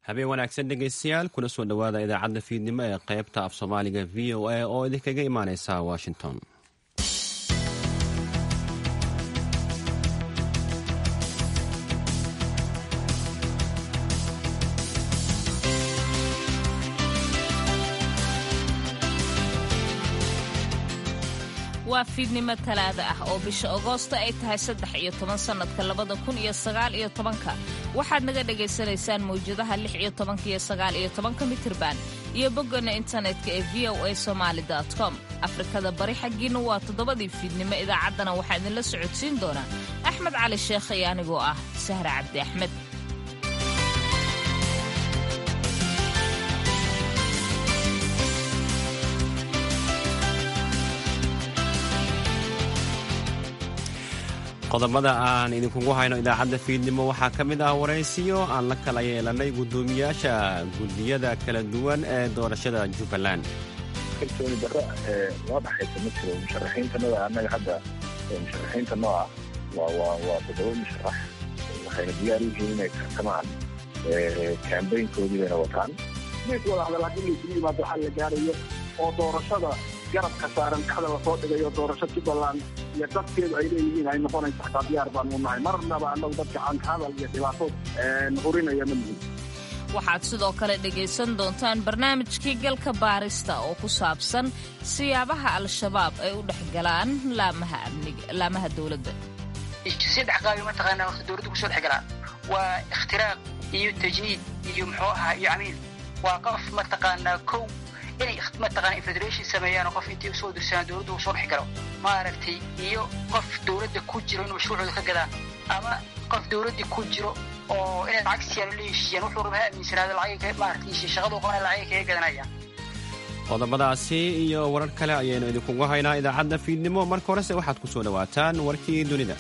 habeen wanaagsan dhegaystayaal kuna soo dhowaada idaacadda fiidnimo ee qaybta af soomaaliga v o a oo idinkaga imaaneysa washington waa fiidnimo talaada ah oo bisha agoosto ay tahay saddex iyo toban sannadka labada kun iyo sagaal iyo tobanka waxaad naga dhagaysanaysaan mawjadaha lix iyo tobanka iyo sagaal iyo tobanka mitirban iyo boggana internetka ee v o a somaali com afrikada bari xaggiina waa toddobadii fiidnimo idaacaddana waxaa idinla socodsiin doonaa axmed cali sheekh iyo anigoo ah sahra cabdi axmed qodobada aan idinkugu hayno idaacadda fiidnimo waxaa ka mid ah waraysiyo aan la kala yeelanay guddoomiyaasha guddiyada kala duwan ee doorashada jubbaland kalsooni darro noo dhaxaysa ma jiro musharaxiintanada annaga hadda musharaxiinta noo ah waa waa waa toddoba musharax waxayna diyaar u yihiin inay tartamaan kambaynkoodii bayna wataan mees wada hadal haddii laysugu yimaado waxaa la gaarayo oo doorashada garabka saaran dhexda lasoo dhigayo doorasho jubbaland iyo dadkeedu ay leeyihiin ay noqonayso xataa diyaar baanu nahay marnaba annagu dadka caanka hadal iyo dhibaato hurinaya ma nihin waxaad sidoo kale dhegaysan doontaan barnaamijkii galka baarista oo ku saabsan siyaabaha al-shabaab ay u dhex galaan laamaha amniga laamaha dowladda saddex qaabi mataqaanaa horta dowladda kusoo dhex galaan waa ikhtiraaq iyo tajniid iyo muxuu ahaa iyo camiil waa qof mataqaanaa kow inay mataqaana federation sameeyaan qof intay usoo dirsadaan dowladda uu soo dhex galo maaragtay iyo qof dowladda ku jiro in mashruucooda ka gadaan ama qof dowladda ku jiro oo inay lacag siiyaan oo la heshiiyaan wuxuu raba ha aaminsanaado lacagay maaragtay shaqadu qabanaya lacagay kaga gadanayaan qodobadaasi iyo warar kale ayaynu idinkugu haynaa idaacadda fiidnimo marka horese waxaad ku soo dhowaataan warkii dunida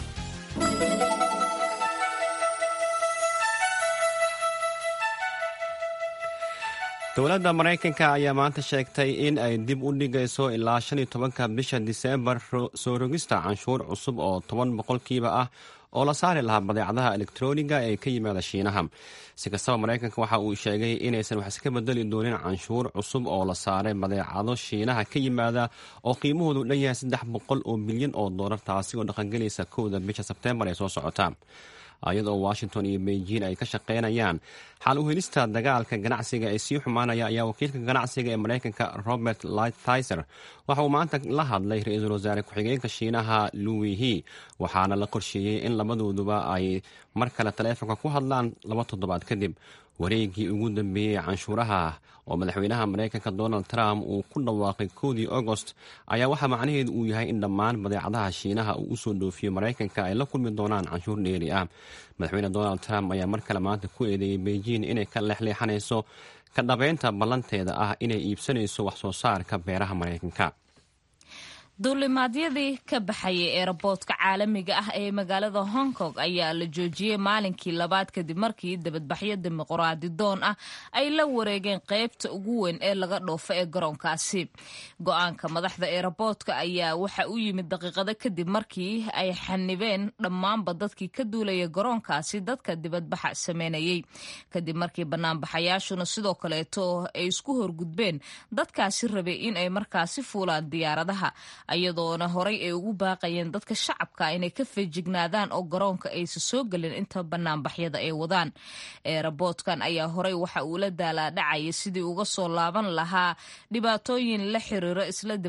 dowladda maraykanka ayaa maanta sheegtay in ay dib u dhigayso ilaa shan iyo tobanka bisha diseembar soo rogista canshuur cusub oo toban boqolkiiba ah oo la saari lahaa badeecadaha elektroniga ee ka yimaada shiinaha si kastaba maraykanka waxa uu sheegay inaysan wax iska bedeli doonin canshuur cusub oo la saaray badeecado shiinaha ka yimaada oo qiimahoodu dhan yahay saddex boqol oo bilyan oo doolar taasi oo dhaqangelaysa kowda bisha sebteembar ee soo socota iyadoo washington iyo beijing ay ka shaqaynayaan xal u helista dagaalka ganacsiga ee sii xumaanaya ayaa wakiilka ganacsiga ee maraykanka robert lighthizer waxa uu maanta la hadlay ra-iisul wasaare ku-xigeenka shiinaha louis he waxaana la qorsheeyey in labadooduba ay mar kale taleefonka ku hadlaan laba toddobaad kadib wareegii ugu dambeeyey canshuuraha oo madaxweynaha maraykanka donald trump uu ku dhawaaqay koodii agost ayaa waxaa macnaheedu uu yahay in dhammaan badeecadaha shiinaha uu usoo dhoofiyo maraykanka ay la kulmi doonaan canshuur dheeri ah madaxweyne donald trump ayaa mar kale maanta ku eedeeyey beijing inay ka leexleexanayso ka dhabeynta ballanteeda ah inay iibsanayso wax soo saarka beeraha maraykanka duulimaadyadii ka baxayay eeraboodka caalamiga ah ee magaalada hong kong ayaa la joojiyey maalinkii labaad kadib markii dibadbaxyo dimuqraadi doon ah ay la wareegeen qaybta ugu weyn ee laga dhoofo ee garoonkaasi go-aanka madaxda eeraboodka ayaa waxa u yimid daqiiqado kadib markii ay xanibeen dhammaanba dadkii ka duulaya garoonkaasi dadka dibadbaxa sameynayay kadib markii banaanbaxayaashuna sidoo kaleeto ay isku horgudbeen dadkaasi rabay in ay markaasi fuulaan diyaaradaha iyadoona horay ay ugu baaqayeen dadka shacabka inay ka feejignaadaan oo garoonka aysa soo gelin inta banaanbaxyada ay wadaan eeraboodkan ayaa horay waxa uu la daalaadhacaya sidii uga soo laaban lahaa dhibaatooyin la xiriiro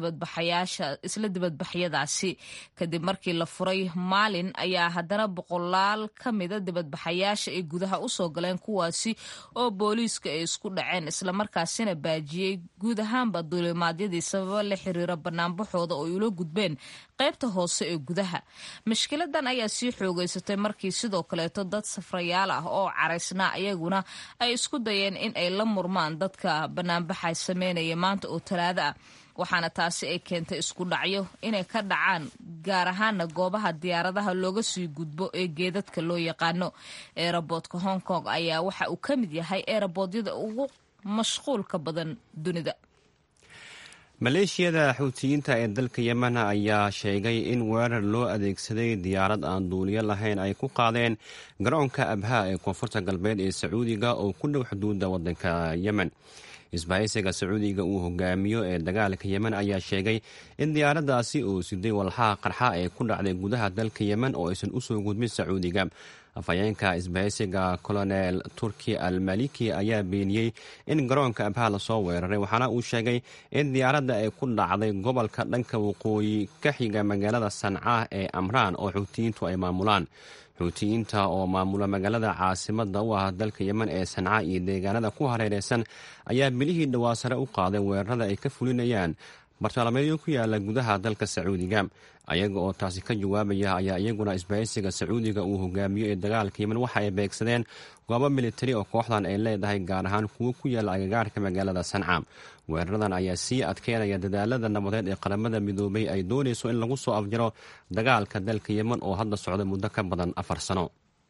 isla dibadbaxyadaasi kadib markii la furay maalin ayaa haddana boqolaal ka mida dibadbaxayaasha ay gudaha usoo galeen kuwaasi oo booliiska ay isku dhaceen islamarkaasina baajiyey guud ahaanba duulimaadyadii sababa la xiriira banaanbaxooda oo ula gudbeen qaybta hoose ee gudaha mashkiladan ayaa sii xoogeysatay markii sidoo kaleeto dad safrayaal ah oo caraysnaa ayaguna ay isku dayeen in ay la murmaan dadka banaanbaxa sameynaya maanta oo talaado ah waxaana taasi ay keentay isku dhacyo inay ka dhacaan gaar ahaana goobaha diyaaradaha looga sii gudbo ee geedadka loo yaqaano eeraboodka hong kong ayaa waxa uu ka mid yahay eeraboodiyada ugu mashquulka badan dunida maleeshiyada xuutiyiinta ee dalka yemen ayaa sheegay in weerar loo adeegsaday diyaarad aan duuliyo lahayn ay ku qaadeen garoonka abhaa ee koonfurta galbeed ee sacuudiga oo ku dhow xuduudda waddanka yemen isbahaysiga sacuudiga uu hogaamiyo ee dagaalka yemen ayaa sheegay in diyaaraddaasi uu siday walxaha qarxa ee ku dhacday gudaha dalka yemen oo aysan usoo gudbin sacuudiga afhayeenka isbahaysiga colonel turki al maliki ayaa beeniyey in garoonka abhaa lasoo weeraray waxaana uu sheegay in diyaaradda ay ku dhacday gobolka dhanka waqooyi ka xiga magaalada sanca ee amraan oo xuutiyiintu ay maamulaan xuutiyiinta oo maamula magaalada caasimada u ah dalka yemen ee sanca iyo deegaanada ku hareereysan ayaa bilihii dhowaa sare u qaaday weerarada ay ka fulinayaan bartalameedyo ku yaala gudaha dalka sacuudiga ayaga oo taasi ka jawaabaya ayaa iyaguna isbahaysiga sacuudiga uu hogaamiyo ee dagaalka yemen waxa ay beegsadeen goobo militari oo kooxdan ay leedahay gaar ahaan kuwo ku yaala agagaarka magaalada sanca weeraradan ayaa sii adkeynaya dadaalada nabadeed ee qaramada midoobay ay doonayso in lagu soo afjaro dagaalka dalka yemen oo hadda socda muddo ka badan afar sano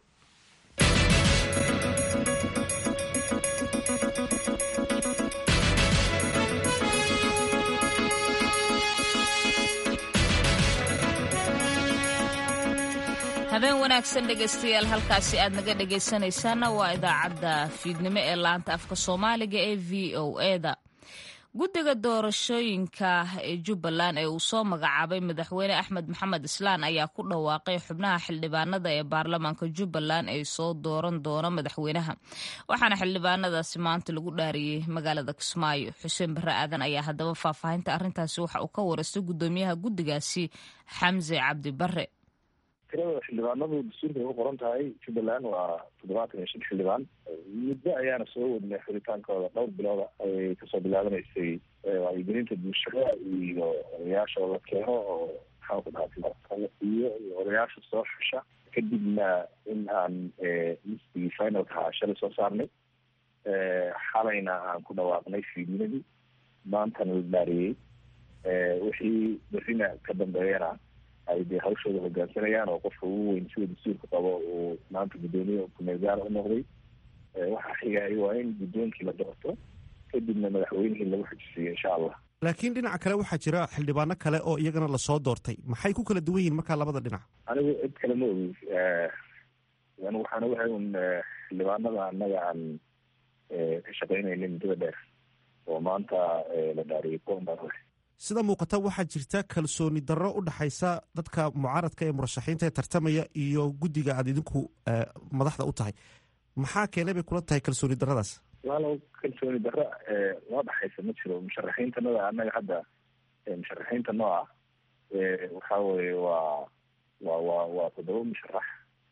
habeen wanaagsan dhegaystayaal halkaasi aad naga dhegaysanaysaana waa idaacadda fiidnimo ee laanta afka soomaaliga ee v o eda guddiga doorashooyinka ee jubbaland ee uu soo magacaabay madaxweyne axmed maxamed islaan ayaa ku dhawaaqay xubnaha xildhibaanada ee baarlamaanka jubbaland ee soo dooran doona madaxweynaha waxaana xildhibaanadaasi maanta lagu dhaariyey magaalada kismaayo xuseen barre aadan ayaa haddaba faahfaahinta arrintaasi waxa uu ka wareystay guddoomiyaha guddigaasi xamse cabdi barre tirada xildhibaanadu dastuurkay ku qoran tahay jubbaland waa toddobaatan iyo shan xildhibaan muddo ayaana soo wadnay xuritaankooda dhowr bilooda ayay kasoo bilaabanaysay wacyigelinta bulshada iyo odayaasha la keeno oo maxaan ku dhaha iyo odayaasha soo xusha kadibna in aan listigii finalka ahaa shalay soo saarnay xalayna aan ku dhawaaqnay fiidnimadii maantana la dhaariyey wixii berrina ka dambeeyana ay dee hawshooda hogaansanayaan oo qofka ugu weyn sida dastuurka qabo uu maanta guddoomiye kumeelgaar u noqday waxaa xigaayo waa in guddoonkii la doorto kadibna madaxweynihii lagu xujisiiyo insha allah laakiin dhinaca kale waxaa jira xildhibaano kale oo iyagana lasoo doortay maxay ku kala duwan yihin markaa labada dhinac anigu cid kale ma ogi anigu waxaan ogahay un xildhibaanada annaga aan ka shaqeynayna muddada dheer oo maanta la dhaariyay kuwan baan ogahay sida muuqata waxaa jirta kalsooni darro u dhaxaysa dadka mucaaradka ee murashaxiinta ee tartamaya iyo guddiga aad idinku madaxda u tahay maxaa keenay bay kula tahay kalsooni darradaas walaalow kalsooni darro loo dhaxaysa ma jiro musharaxiintanada annaga hadda musharaxiinta nooca waxa weye waa wa wa waa toddoba musharax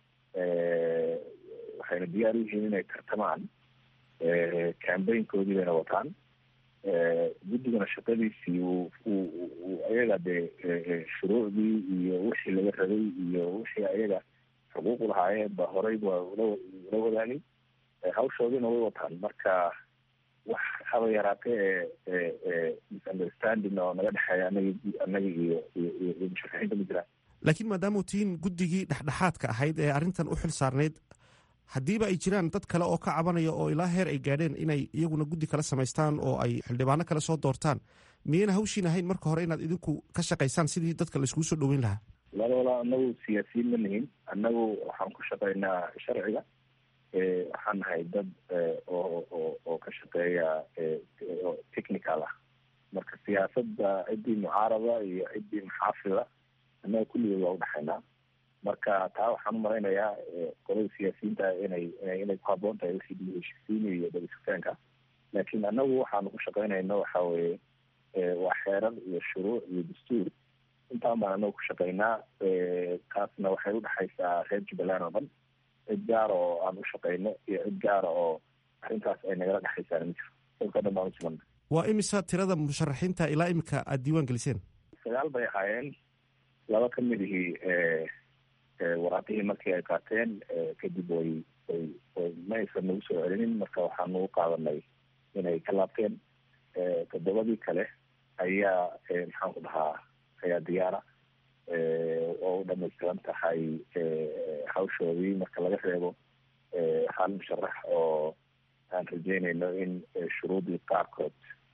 waxayna diyaar u yihiin inay tartamaan cambaynkoodii bayna wataan guddigana shaqadiisii uu ayaga dee shuruucdii iyo wixii laga rabay iyo wixii ayaga xuquuq lahaayeen ba horey waa ula wadaagay hawshoodiina way wataan marka wax haba yaraatee ee misunderstanding oo naga dhexeeya anagi annaga iyo iyo musharaxiinta ma jiraan laakiin maadaamau tihiin guddigii dhexdhexaadka ahayd ee arrintan u xil saarnayd haddiiba ay jiraan dad kale oo ka cabanaya oo ilaa heer ay gaadheen inay iyaguna guddi kala samaystaan oo ay xildhibaano kale soo doortaan miyayna hawshiin ahayn marka hore inaad idinku ka shaqaysaan sidii dadka laiskugu soo dhoweyn lahaa walala anagu siyaasiyiin ma nihin annagu waxaan ku shaqaynaa sharciga waxaan nahay dad oo oo oo ka shaqeeya technical ah marka siyaasadda ciddii mucaarada iyo ciddii maxaafida annaga kulligood waa udhexaynaa marka taa waxaan u malaynayaa qolada siyaasiyiinta inay inay ku haboon tahay wixii dib heshiisiina iyo dabasugtaanka laakiin annagu waxaanu ku shaqaynayno waxa weeye waa xeerar iyo shuruuc iyo dastuur intaan baan anagu ku shaqaynaa taasna waxay udhexaysaa reer jubbaland oo dhan cid gaara oo aan u shaqayno iyo cid gaara oo arrintaas ay nagala dhexaysaana ma jiro dalka dhan baan usugana waa imisa tirada musharaxiinta ilaa imika aada diiwaan geliseen sagaal bay ahaayeen laba ka mid ihii waraaqihii markii ay qaateen kadib way way way ma aysan nagu soo celinin marka waxaanu u qaadanay inay ka laabteen toddobadii kale ayaa maxaan ku dhahaa ayaa diyaara oo u dhamaystiran tahay hawshoodii marka laga reebo hal musharax oo aan rajeynayno in shuruudii qaarkood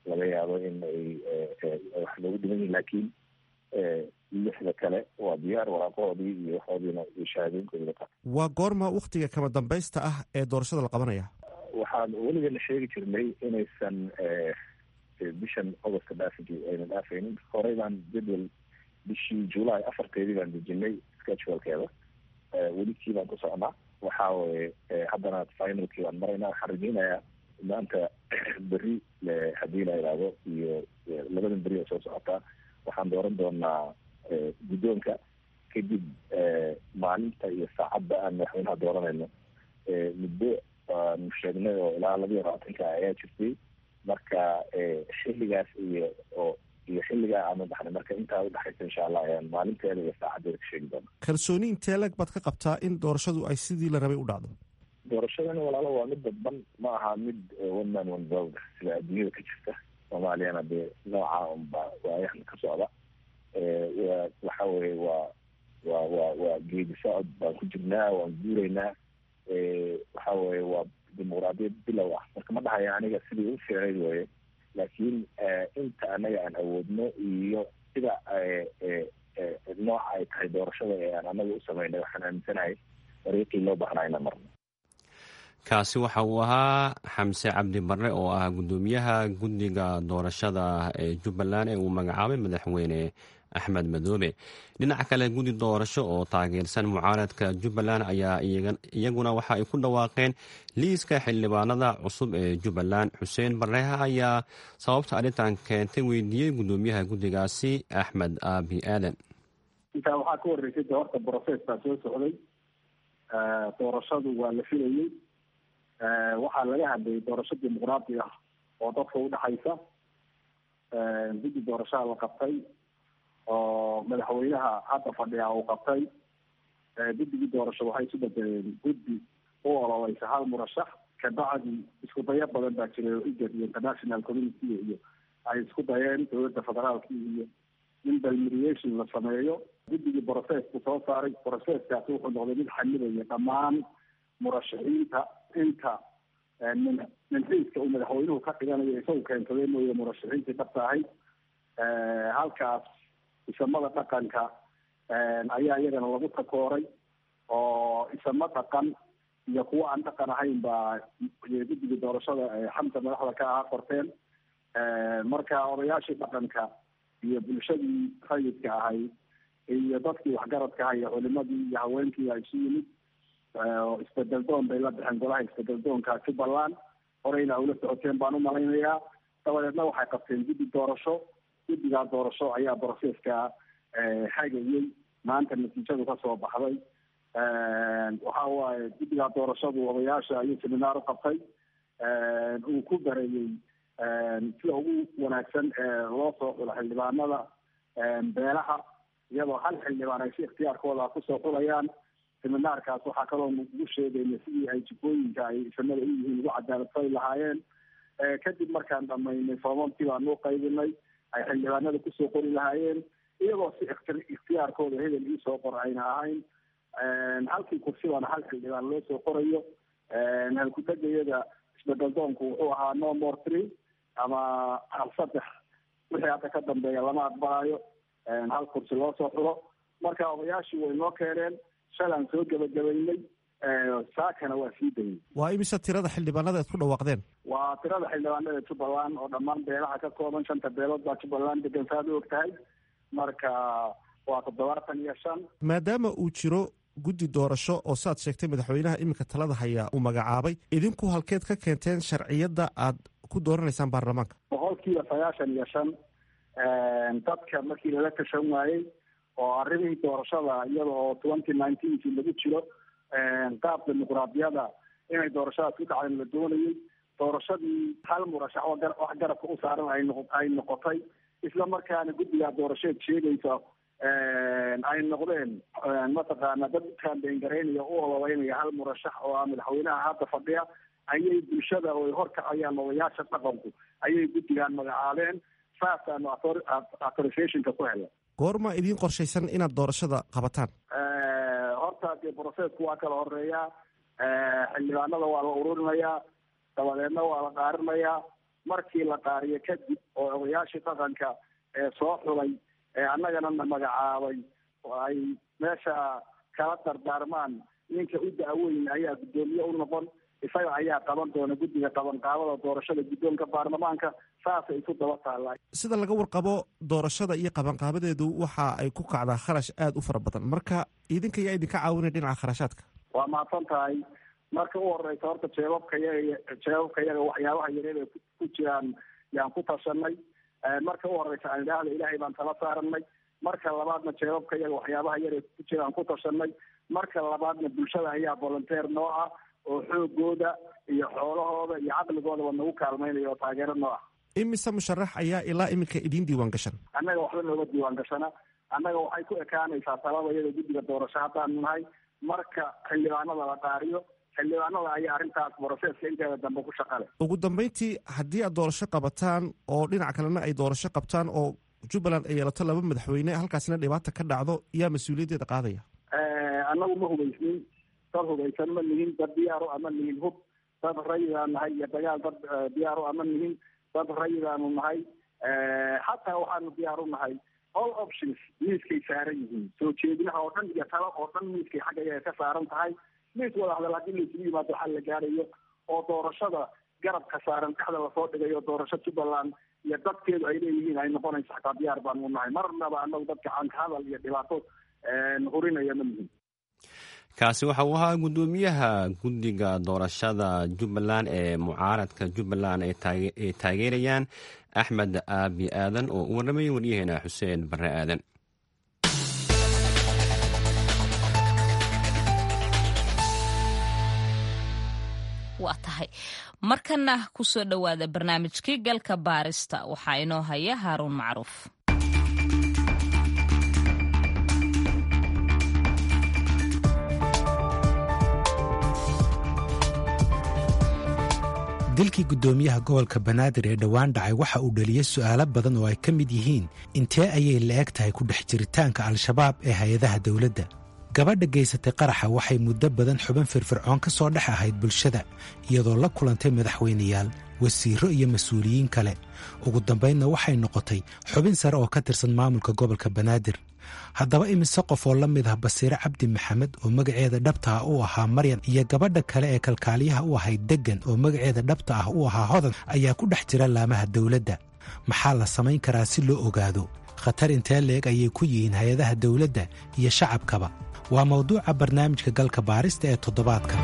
laga yaabo in ay wax loogu dhiman yihin laakiin lixda kale waa diyaar waraaqahoodii iyo waxoodiina iyo shahaadooyinkooda qa waa goorma waktiga kama dambaysta ah ee doorashada la qabanaya waxaan weligeena sheegi jirnay inaysan bishan augustka dhaafi ayna dhaafaynin horey baan jadwal bishii july afarteedii baan dejinay schedulkeeda welikii baan ku socnaa waxa weye haddana finalkii baan maraynaa waxaan rajeynayaa maanta beri haddii la idhaahdo iyo labadan beri oo soo socotaa waxaan dooran doonaa guddoonka kadib maalinta iyo saacadda aan madaxweynaha dooranayno muddo aanu sheegnay oo ilaa labiyo labaatanka ayaa jirtay marka xilligaas iyo oo iyo xilligaa aanu dhaxnay marka intaa udhexaysa insha allah ayaan maalinteeda iyo saacaddeeda ka sheegi doona kalsooni intee lag baad ka qabtaa in doorashadu ay sidii la rabay u dhacdo doorashadani walaalo waa mid dadban ma aha mid one man one vote sida adduunyada ka jirta soomaaliyana dee nooca unba waayahan ka socda waxa weye waa wa wa waa geedi socod baan ku jirnaa waan guuraynaa waxa weye waa dimuqraadiyad bilow ah marka ma dhahaya aniga sidii u fiicnayd weye laakiin inta anaga aan awoodno iyo sida nooca ay tahay doorashada ee aan anaga u samaynay waxaan aaminsanahay dariiqii loo baahnaa ina marno kaasi waxa uu ahaa xamse cabdi barre oo ah guddoomiyaha guddiga doorashada ee jubbaland ee uu magacaabay madaxweyne axmed madoobe dhinaca kale guddi doorasho oo taageersan mucaaradka jubbaland ayaa iyaguna waxa ay ku dhawaaqeen liiska xildhibaanada cusub ee jubbaland xuseen barreha ayaa sababta arrintan keentay weydiiyey guddoomiyaha guddigaasi axmed aabi aadan intaa waxaa ka horreysay de horta brocess baa soo socday doorashadu waa la filayey waxaa laga hadlayay doorasho dimuqraadi ah oo dadka udhexaysa guddi doorashaha la qabtay oo madaxweynaha hadda fadhiya uu qabtay guddigii doorasho waxay isu bedeleen guddi u ololeysa hal murashax kabacdi isku dayo badan baa jiray oo igad iyo international community iyo ay isku dayeen dowladda federaalki iyo in balmediation la sameeyo guddigii brocessku soo saaray brocesskaasi wuxuu noqday mid xamidaya dhammaan murashaxiinta inta min minxiiska uu madaxweynuhu ka dhiganayo isagu keensadee mooye murashaxiintii dhabta ahayd halkaas isamada dhaqanka ayaa iyagana lagu takooray oo isamo dhaqan iyo kuwo aan dhaqan ahayn baa guddiga doorashada xamsa madaxda ka ahaa qorteen marka odayaashii dhaqanka iyo bulshadii rayidka ahayd iyo dadkii waxgaradka aha iyo culimadii iyo haweenkii a isu yimid isbedel doon bay la baxeen golaha isbedel doonka jubbaland horeyna ula socoteen baan umalaynayaa dabadeedna waxay qabteen guddi doorasho guddigaa doorasho ayaa brocesska hagayey maanta natiijadu kasoo baxday waxa waaye guddigaa doorashadu odayaasha ayuu seminaar uqabtay uu ku bareeyey sida ugu wanaagsan loo soo xulo xildhibaanada beelaha iyadoo hal xildhibaan ay si ikhtiyaarkooda kusoo xulayaan seminaarkaas waxaa kaloo ugu sheegayna sidii ay jikooyinka ay isamada u yihiin ugu cadaaladfali lahaayeen kadib markaan dhamaynay foomamkii baanu u qaybinay ay xildhibaanada kusoo qori lahaayeen iyagoo si ikhtiyaarkooda hebel iisoo qor ayna ahayn halkii kursibaana hal xildhibaan loo soo qorayo halkudegayada isbedel doonku wuxuu ahaa no more three ama hal saddex wixii hadda ka dambeeya lama aqbalayo hal kursi loo soo xulo marka odayaashii way noo keeneen shalaan soo gebagabaynay saakana waa sii dayay waa imise tirada xildhibaanada aad ku dhawaaqdeen waa tirada xildhibaanada jubbaland oo dhammaan beelaha ka kooban shanta beelood baa jubbaland degan saad u og tahay marka waa toddobaatan iyo shan maadaama uu jiro guddi doorasho oo saad sheegtay madaxweynaha iminka talada hayaa uu magacaabay idinku halkeed ka keenteen sharciyadda aad ku dooranaysaan baarlamaanka boqol kiiba sagaashan iyo shan dadka markii lala tashan waayey oo arrimihii doorashada iyada oo twenty nineteenkii lagu jiro qaab dimuqraadiyada inay doorashadaas ku dhacdan la doonayay doorashadii hal murashax oo wax garabka u saaran ay noq ay noqotay isla markaana guddigaa doorasheed sheegaysa ay noqdeen mataqaana dad kaambeengaraynaya u ololeynaya hal murashax oo ah madaxweynaha hadda fadhiya ayay bulshada oo ay horkacayaan odayaasha dhaqanku ayay guddigaan magacaabeen saasaanu authorizationka ku helay goorma idiin qorshaysan inaad doorashada qabataan horta dee brocessku waa kala horeeyaa xildhibaanada waa la ururinayaa dabadeedna waa la dhaarinayaa markii la qaariyo kadib oo odayaashii dhaqanka ee soo xulay ee annagana na magacaabay oo ay meesha kala dardaarmaan ninka u da-weyn ayaa guddoomiye u noqon isaga ayaa qaban doona guddiga qabanqaabada doorashada guddoonka baarlamaanka saasay isu daba taallaa sida laga warqabo doorashada iyo qabanqaabadeedu waxa ay ku kacdaa kharash aada u fara badan marka idinka yaa idinka caawinaya dhinaca kharashaadka waa mahadsan tahay marka u horeysa horta jeebabka yaga jeebabka yaga waxyaabaha yareed ay ku jiraan yaan ku tashanay marka u horeysa aan idhaahda ilaahay baan tala saaranay marka labaadna jeebabka yaga waxyaabaha yar ay ku jiraan ku tashanay marka labaadna bulshada ayaa volunteer noo ah oo xoogooda iyo xoolahooda iyo caqligoodaba nagu kaalmaynaya oo taageero noo ah imise musharax ayaa ilaa iminka idiin diiwaan gashan annaga waxba nooga diiwaan gashana annaga waxay ku ekaanaysaa talada iyada guddiga doorasho haddaanu nahay marka xildhibaanada la qaariyo xildhibaanada ayaa arrintaas broseska inteeda dambe ku shaqale ugu dambeyntii haddii aad doorasho qabataan oo dhinac kalena ay doorasho qabtaan oo jubbaland ay yeelato laba madaxweyne halkaasina dhibaata ka dhacdo yaa mas-uuliyaddeeda qaadaya annagu ma hubaysnin dad hubaysan ma nihin dad diyaaro ama nihin hub dad rayidaan nahay iyo dagaal dad diyaaro ama nihin dad rayidaanu nahay xataa waxaanu diyaar u nahay all options miiskay saaran yihiin soo jeedinaha oo dhan iyo talo oo dhan miiskay xagga ayaga ka saaran tahay miis wada hadal haddii laisugu yimaado waxaa la gaarayo oo doorashada garabka saaran dhexda lasoo dhigayo doorasho jubbaland iyo dadkeedu ay leeyihiin ay noqonayso xataa diyaar baanu nahay marnaba anagu dadka caanka hadal iyo dhibaato hurinaya ma nihin kaasi waxa uu ahaa guddoomiyaha guddiga doorashada jubbaland ee mucaaradka jubbaland ay taageerayaan axmed aabi aadan oo u warramayay waryaheena xuseen barre aadan waa tahay markana ku soo dhowaada barnaamijkii galka baarista waxaa inoo haya haaruun macruuf dilkii guddoomiyaha gobolka banaadir ee dhowaan dhacay waxa uu dhaliyey su'aalo badan oo ay ka mid yihiin intee ayay la-eg tahay ku dhex jiritaanka al-shabaab ee hay-adaha dawladda gabadha geysatay qaraxa waxay muddo badan xubin firfircoon ka soo dhex ahayd bulshada iyadoo la kulantay madaxweyneyaal wasiirro iyo mas-uuliyiin kale ugu dambaynna waxay noqotay xubin sare oo ka tirsan maamulka gobolka banaadir haddaba imise qof oo la mid ah basiire cabdi maxamed oo magaceeda dhabta ah u ahaa maryan iyo gabadha kale ee kalkaaliyaha u ahayd deggan oo magaceeda dhabta ah u ahaa hodan ayaa ku dhex jira laamaha dawladda maxaa la samayn karaa si loo ogaado khatar intee leeg ayay ku yihiin hay-adaha dawladda iyo shacabkaba waa mawduuca barnaamijka galka baarista ee toddobaadka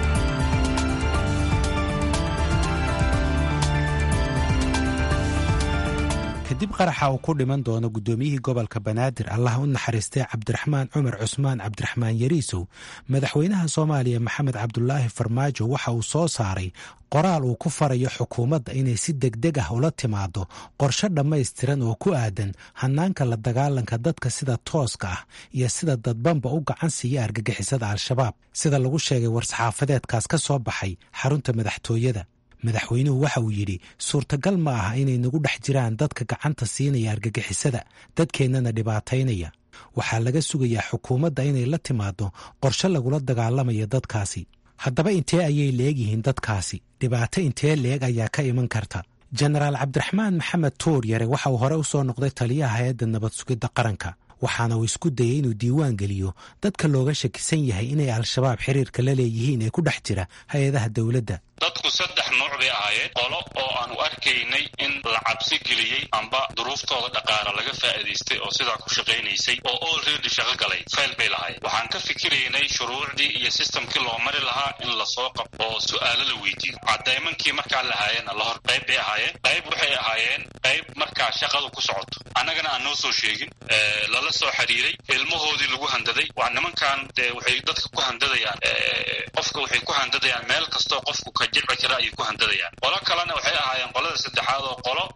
kadib qaraxa uu ku dhiman doono guddoomiyihii gobolka banaadir allah u naxariistay cabdiraxmaan cumar cusmaan cabdiraxmaan yariisow madaxweynaha soomaaliya maxamed cabdulaahi farmaajo waxa uu soo saaray qoraal uu ku farayo xukuumadda inay si degdeg ah ula timaado qorshe dhammaystiran oo ku aadan hannaanka la dagaalanka dadka sida tooska ah iyo sida dadbanba u gacan siiya argagixisada al-shabaab sida lagu sheegay war-saxaafadeedkaas ka soo baxay xarunta madaxtooyada madaxweynuhu waxa uu yidhi suurtagal ma aha inay nagu dhex jiraan dadka gacanta siinaya argagixisada dadkeennana dhibaataynaya waxaa laga sugayaa xukuumadda inay la timaado qorshe lagula dagaalamayo dadkaasi haddaba intee ayay leegyihiin dadkaasi dhibaato intee leeg ayaa ka iman karta jenaraal cabdiraxmaan maxamed tuur yare waxa uu hore u soo noqday taliyaha hay-adda nabad sugidda qaranka waxaana uu isku dayay inuu diiwaan geliyo dadka looga shakisan yahay inay al-shabaab xiriirka la leeyihiin ee ku dhex jira hay-adaha dowladda dadku saddex nooc bay ahaayeen qolo oo aanu arkaynay in la cabsi geliyey amba duruuftooda dhaqaala laga faa'iidaystay oo sidaa ku shaqaynaysay oo olready shaqo galay fayl bay lahaayeen waxaan ka fikiraynay shuruucdii iyo sistamkii loo mari lahaa in lasoo qabto oo su'aalo la weydiiyo cadaymankii markaa lahaayeenna lahor qayb bay ahaayeen qayb waxay ahaayeen qayb markaa shaqadu ku socoto annagana aan noo soo sheegin lala soo xiriiray ilmahoodii lagu handaday waa nimankan dee waxay dadka ku handadayaan qofka waxay ku handadayaan meel kastoo qofku ka jilci kara ayay ku handadayaan qolo kalena waxay ahaayeen qolada saddexaad oo qolo sidaas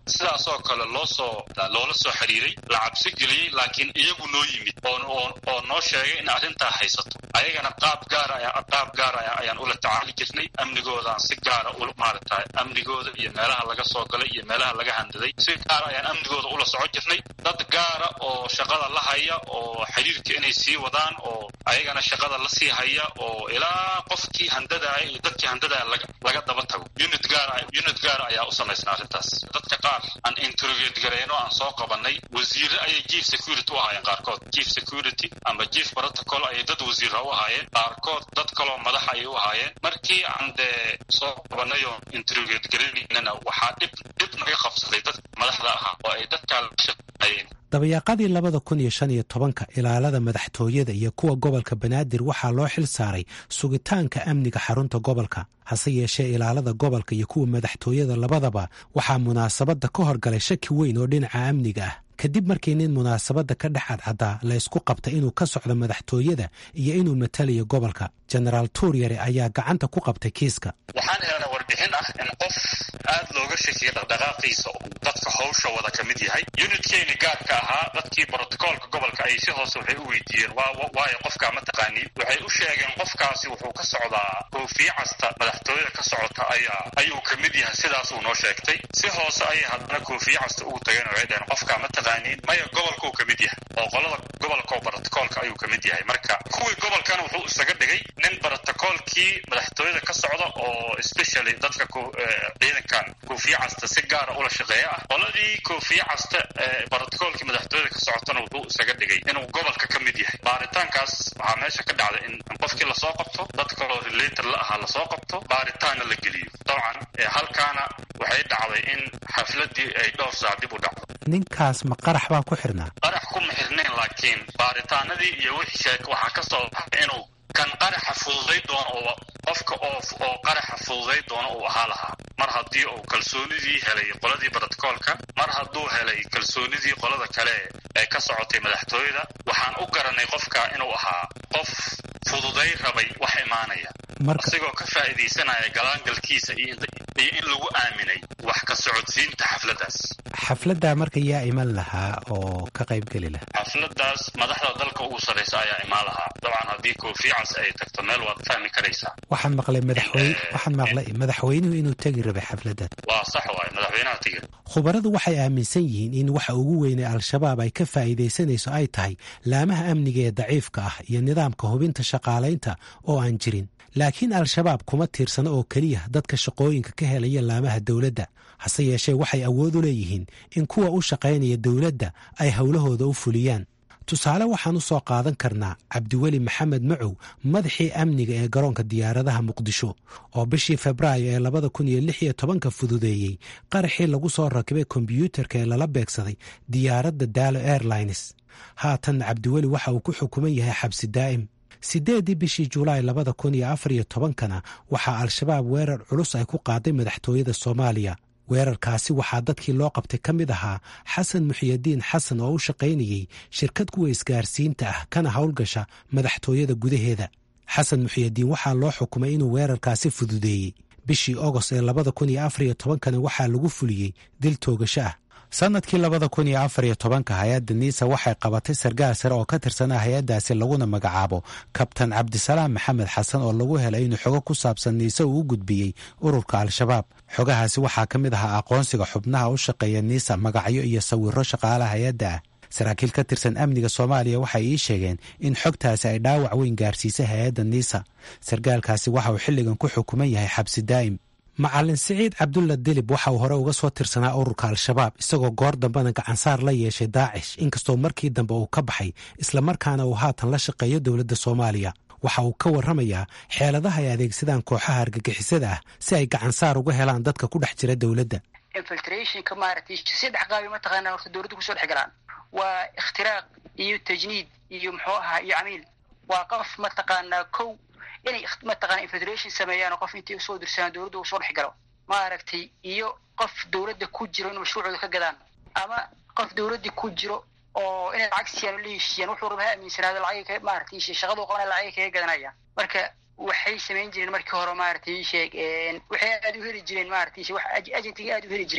sidaasoo kale loo soo loola soo xiriiray la cabsi geliyey laakiin iyagu noo yimid oo noo sheegay in arrintaa haysato ayagana qaab gaara qaab gaara ayaan ula tacaali jirnay amnigoodaan si gaara u maaragtay amnigooda iyo meelaha laga soo galay iyo meelaha laga handaday si gaara ayaan amnigooda ula soco jirnay dad gaara oo shaqada la haya oo xiriirka inay sii wadaan oo ayagana shaqada la sii haya oo ilaa qofkii handadaaya iyo dadkii handadaaya laga daba tago unit gaara unit gaara ayaa u samaysnaa arrintaas dadka qaar aan interrogate gareyno aan soo qabanay wasiire ayay chief security u ahaayeen qaarkood chief security ama chief protocol ayay dad wasiira u ahaayeen qaarkood dad kaloo madax ayay u ahaayeen markii aan dee soo qabanay oo interrogate garaynana waxaa dhib dhib naga qabsaday dad madaxda ahaa oo ay dadkaa la shaqeeyeen dabayaaqadii labada kun iyo shan iyo tobanka ilaalada madaxtooyada iyo kuwa gobolka banaadir waxaa loo xil saaray sugitaanka amniga xarunta gobolka hase yeeshee ilaalada gobolka iyo kuwa madaxtooyada labadaba waxaa munaasabadda ka horgalay shaki weyn oo dhinaca amniga ah kadib markii nin munaasabadda ka dhex cadcaddaa la ysku qabta inuu ka socdo madaxtooyada iyo inuu matalayo gobolka jenaraal tuuryare ayaa gacanta ku qabtay kiiska waxaan helnaa warbixin ah in qof aad looga shakiya dhaqdhaqaaqiisa oo dadka howsha wada ka mid yahay unitkeeni gaarka ahaa dadkii brotocoolka gobolka ay si hoose waxay u weydiiyeen waayo qofkaa ma taqaaniin waxay u sheegeen qofkaasi wuxuu ka socdaa koofiye casta madaxtooyada ka socota ayaa ayuu ka mid yahay sidaasuu noo sheegtay si hoose ayay haddana koofiye casta ugu tageen waxay dhaheen qofkaa ma taqaaniin maya gobolkuu ka mid yahay oo qolada gobolka oo brotocoolka ayuu ka mid yahay marka kuwii gobolkana wuxuu isaga dhigay nin brotocoolkii madaxtooyada ka socda oo specially dadka ciidankan koofiye casta si gaara ula shaqeeya ah qoladii koofiye casta ee brotocoolkii madaxtooyada ka socotana wuxuu isaga dhigay inuu gobolka ka mid yahay baaritaankaas waxaa meesha ka dhacday in qofkii lasoo qabto dad kaloo relator la ahaa lasoo qabto baaritaanna la geliyo dabcan halkaana waxay dhacday in xafladii ay dhowr saa dib u dhacdo ninkaas ma qarax baa ku xirnaa qarax kuma xirnayn laakiin baaritaanadii iyo wixii sheeg waxaa ka soo baxay inuu kan qaraxa fududay doono oo qofka oo oo qaraxa fududay doono uu ahaa lahaa mar haddii uu kalsoonidii helay qoladii brotocoolka mar hadduu helay kalsoonidii qolada kale ee ka socotay madaxtooyada waxaan u garanay qofka inuu ahaa qof fududay rabay wax imaanaya asigoo ka faa'iidaysanaya galaangalkiisa iyo in lagu aaminay wax ka socodsiinta xafladdaas xafladdaa marka yaa iman lahaa oo ka qayb geli lahaa xafladdaas madaxda dalka ugu sarraysa ayaa imaan lahaa dabcan haddii koofiyacas ay tagto meel waad fahmi karaysaa waxaan maqlay madaxweyne waxaan maqlay madaxweynuhu inuu tegi rabay xafladdan waa sax waay madaxweynaha tegi khubaradu waxay aaminsan yihiin in waxa ugu weynay al-shabaab ay ka faa'iidaysanayso ay tahay laamaha amniga ee daciifka ah iyo nidaamka hubinta shaqaalaynta oo aan jirin laakiin al-shabaab kuma tiirsano oo keliya dadka shaqooyinka ka helaya laamaha dowladda hase yeeshee waxay awood u leeyihiin in kuwa u shaqaynaya dowladda ay howlahooda u fuliyaan tusaale waxaan u soo qaadan karnaa cabdiweli maxamed macow madaxii amniga ee garoonka diyaaradaha muqdisho oo bishii febraayo ee labada kun iyo lix iyo tobanka fududeeyey qaraxii lagu soo rakibay kombyuutarka ee lala beegsaday diyaaradda daalo airlines haatan cabdiweli waxa uu ku xukuman yahay xabsi daa'im siddeeddii bishii julaay labada kun iyo afar iyo tobankana waxaa al-shabaab weerar culus ay ku qaaday madaxtooyada soomaaliya weerarkaasi waxaa dadkii loo qabtay ka mid ahaa xasan muxiyadiin xasan oo u shaqaynayey shirkad kuwa isgaarsiinta ah kana howlgasha madaxtooyada gudaheeda xasan muxiyadiin waxaa loo xukumay inuu weerarkaasi fududeeyey bishii ogost ee labada kun iyo afar iyo tobankana waxaa lagu fuliyey dil toogasho ah sannadkii labada kun iyo afar iyo tobanka hay-adda niisa waxay qabatay sargaal sare oo ka tirsanaa hay-addaasi laguna magacaabo kabtan cabdisalaam maxamed xasan oo lagu helay inuu xogo ku saabsan niise uu u gudbiyey ururka al-shabaab xogahaasi waxaa ka mid ahaa aqoonsiga xubnaha u shaqeeya niisa magacyo iyo sawiro shaqaalaha hay-adda ah saraakiil ka tirsan amniga soomaaliya waxay ii sheegeen in xogtaasi ay dhaawac weyn gaarsiisay hay-adda niisa sargaalkaasi waxa uu xilligan ku xukuman yahay xabsi daa'im macalin siciid cabdulla dilib waxa uu hore uga soo tirsanaa ururka al-shabaab isagoo goor dambena gacansaar la yeeshay daacish inkastoo markii dambe uu ka baxay islamarkaana uu haatan la shaqeeyo dowladda soomaaliya waxa uu ka warramayaa xeeladaha ay adeegsadaan kooxaha argagixisada ah si ay gacansaar uga helaan dadka ku dhex jira dowladda infiltrationka maaragtay saddex qaabi mataqaanaa horta dowladda kusoo dhex galaan waa ikhtiraaq iyo tajniid iyo muxuu ahaa iyo camiil waa qof mataqaanaa kow inay mataqana infiltration sameeyaan qof intay usoo dirsadaan dowladda uu soo dhex galo maaragtay iyo qof dowladda ku jiro in mashruucooda ka gadaan ama qof dowladda ku jiro oo inay lacag siiyaan oo la heshiiyaan wuxuu raba ha aaminsanaado lacag maaragtay shaqadu qabana lacag kaga gadanaya marka waxay samayn jireen markii hore maaragtay sheeg waxay aada u heli jireen maaragtay wax agentiga aada u heli jireen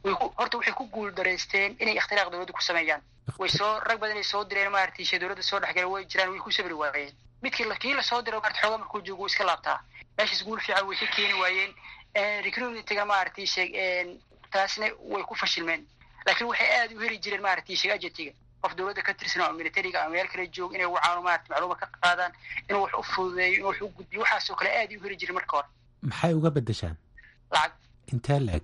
horta waxay ku guul daraysteen inay ikhtiraaq dowladda ku sameeyaan way soo rag badan ay soo direen maaragtay shay dowladda soo dhexgala way jiraan way ku sabri waayeen midkii kii lasoo diro maarata xoogaa markuu joogo wuu iska laabtaa meeshaas guul fiican way ka keeni waayeen recruitingna maaragtay sheeg taasna way ku fashilmeen laakiin waxay aad u heli jireen maaragtay sheeg ajetiga qof dowladda ka tirsan oo militariga ama meel kale joog inay wacaano maarata macluuma ka qaadaan inuu wax u fududeeyo inuu wax u gudbiyo waxaasoo kale aad u heli jireen marka hore maxay uga bedeshaan lacag intee la-eg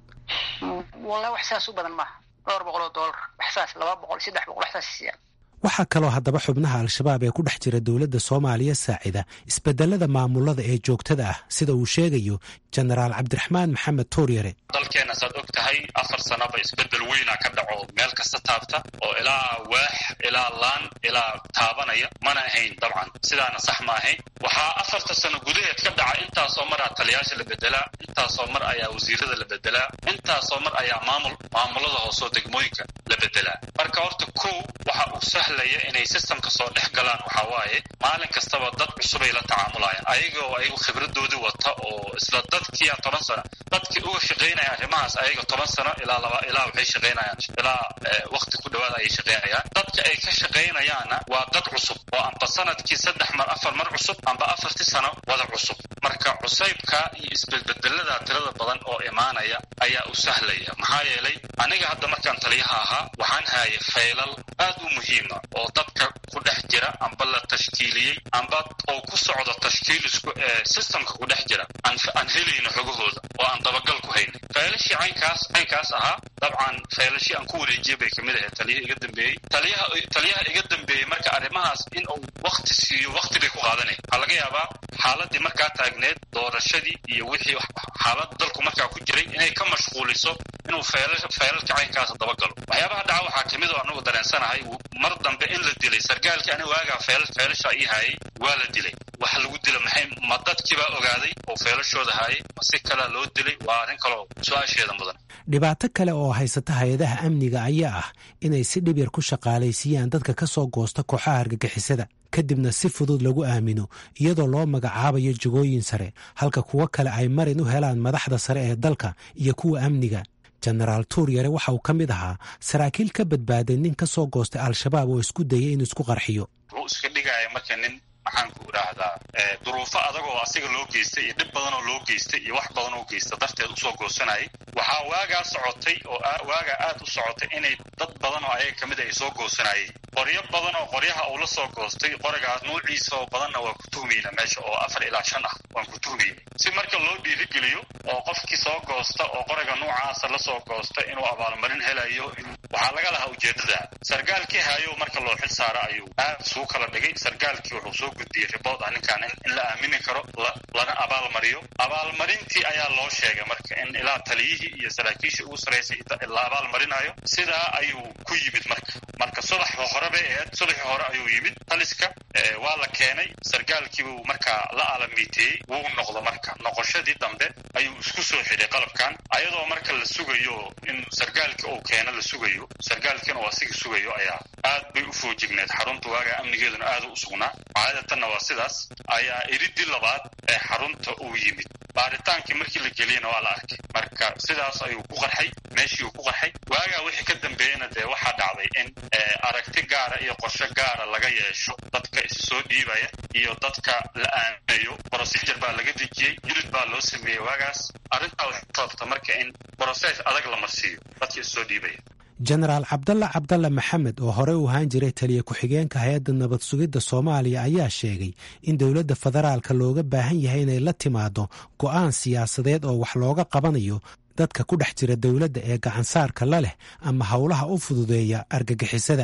wallahi wax saas u badan maaha dhowr boqol oo dollar wax saas laba boqol saddex boqol wax saas siiyaan waxaa kaloo haddaba xubnaha al-shabaab ee ku dhex jira dowladda soomaaliya saacida isbedelada maamulada ee joogtada ah sida uu sheegayo jenaraal cabdiraxmaan maxamed tuuryare dalkeenna saad og tahay afar sanaba isbedel weyna ka dhaco meel kasta taabta oo ilaa waax ilaa laan ilaa taabanaya mana ahayn dabcan sidaana sax ma ahayn waxaa afarta sano gudaheed ka dhaca intaasoo mar aa taliyaasha la bedelaa intaasoo mar ayaa wasiirada la bedelaa intaasoo mar ayaa maamul maamulada hoosoo degmooyinka la bedelaa marka horta kow waxa uu sahlaya inay sistamka soo dhex galaan waxaa waaye maalin kastaba dad cusubay la tacaamulayaan ayaga oo ayagu khibradoodii wata oo isla dadkiia toban sano dadkii uga shaqaynaya arrimahaas ayaga toban sano ilaa laba ilaa waxay shaqaynayaan ilaa wakti ku dhawaada ayay shaqaynayaan dadka ay ka shaqaynayaanna waa dad cusub oo amba sanadkii saddex mar afar mar cusub amba afartii sano wada cusub marka cusaybka iyo isbedbedelada tirada badan oo imaanaya ayaa u sahlaya maxaa yeelay aniga hadda markaan taliyaha ahaa waxaan hayay faylal aad u muhiima oo dadka ku dhex jira amba la tashkiiliyey amba oo ku socda tashkiilisku ee systemka ku dhex jira aan helayno xogahooda oo aan dabagal ku hayna faylashii caynkaas caynkaas ahaa dabcan faylashii aan ku wareejiyey bay kamid ahayd taliyaha iga dambeeyey taliyaha taliyaha iga dambeeyey marka arrimahaas in uu wakti siiyo wakti bay ku qaadanaya waxaa laga yaabaa xaaladii markaa taagneed doorashadii iyo wixii xaalada dalku markaa ku jiray inay ka mashquuliso inuu faylalka caynkaasa dabagalo waxyaabaha dhaca waxaa kamid oo anagu dareensanahay mar dambe in la dilay sargaalkii aniga waagaa faylasha ii hayay waa la dilay waxa lagu dila maxay ma dadkiibaa ogaaday oo faylashooda hayay ma si kalea loo dilay waa arrin kaloo su-aasheeda mudan dhibaato kale oo haysata hay-adaha amniga ayaa ah inay si dhib yar ku shaqaalaysiiyaan dadka ka soo goosta kooxaha argagixisada kadibna si fudud lagu aamino iyadoo loo magacaabayo jagooyin sare halka kuwo kale ay marin u helaan madaxda sare ee dalka iyo kuwa amniga jenaraal tuuryare waxa uu ka mid ahaa saraakiil ka badbaaday nin ka soo goostay al-shabaab oo isku dayay inuu isku qarxiyo wuxuu iska dhigaya marka nin maxaan ku idhaahdaa duruufo adag oo asiga loo geystay iyo dhib badan oo loo geystay iyo wax badan oo geysta darteed usoo goosanayay waxaa waagaa socotay oo waagaa aad u socotay inay dad badan oo ayaga kamid a ay soo goosanayeen qoryo badan oo qoryaha uu la soo goostay qorigaas nuuciisa oo badanna waa ku tuhmayna meesha oo afar ilaa shan ah waan ku tuhmayna si marka loo dhiirigeliyo oo qofkii soo goosta oo qoriga nuucaasa lasoo goosta inuu abaalmarin helayo waxaa laga lahaa ujeedada sargaalkii hayo marka loo xil saara ayuu aad suu kala dhigay sargaalkii wuxuu soo gudbiyey ribood ah ninkaan in la aamini karo lana abaalmariyo abaalmarintii ayaa loo sheegay marka in ilaa taliyihii iyo saraakiishii ugu sarraysay la abaalmarinayo sidaa ayuu ku yimid marka marka subax hore bay ahayd subaxii hore ayuu yimid taliska waa la keenay sargaalkiibuu markaa la alamiiteeyey wuu noqdo marka noqoshadii dambe ayuu isku soo xidhay qalabkan ayadoo marka la sugayo in sargaalkii uu keeno la sugayo sargaalkiina uu asiga sugayo ayaa aad bay u foojigneed xarunta waagaa amnigeeduna aad u sugnaa caadatanna waa sidaas ayaa iridii labaad ee xarunta uu yimid baaritaankii markii la geliyena waa la arkay marka sidaas ayuu ku qarxay meeshii uu ku qarxay waagaa wixii ka dambeeyena dee waxaa dhacday in aragti gaara iyo qorshe gaara laga yeesho dadka isi soo dhiibaya iyo dadka la aaminayo procedure baa laga dejiyey unit baa loo sameeyey waagaas arrintaa waxay sababta marka in process adag la marsiiyo dadka is soo dhiibaya jenaraal cabdalla cabdalla maxamed oo horey u ahaan jiray taliya ku-xigeenka hay-adda nabad sugidda soomaaliya ayaa sheegay in dowladda federaalka looga baahan yahay inay la timaado go'aan siyaasadeed oo wax looga qabanayo dadka ku dhex jira dowladda ee gacansaarka la leh ama howlaha u fududeeya argagixisada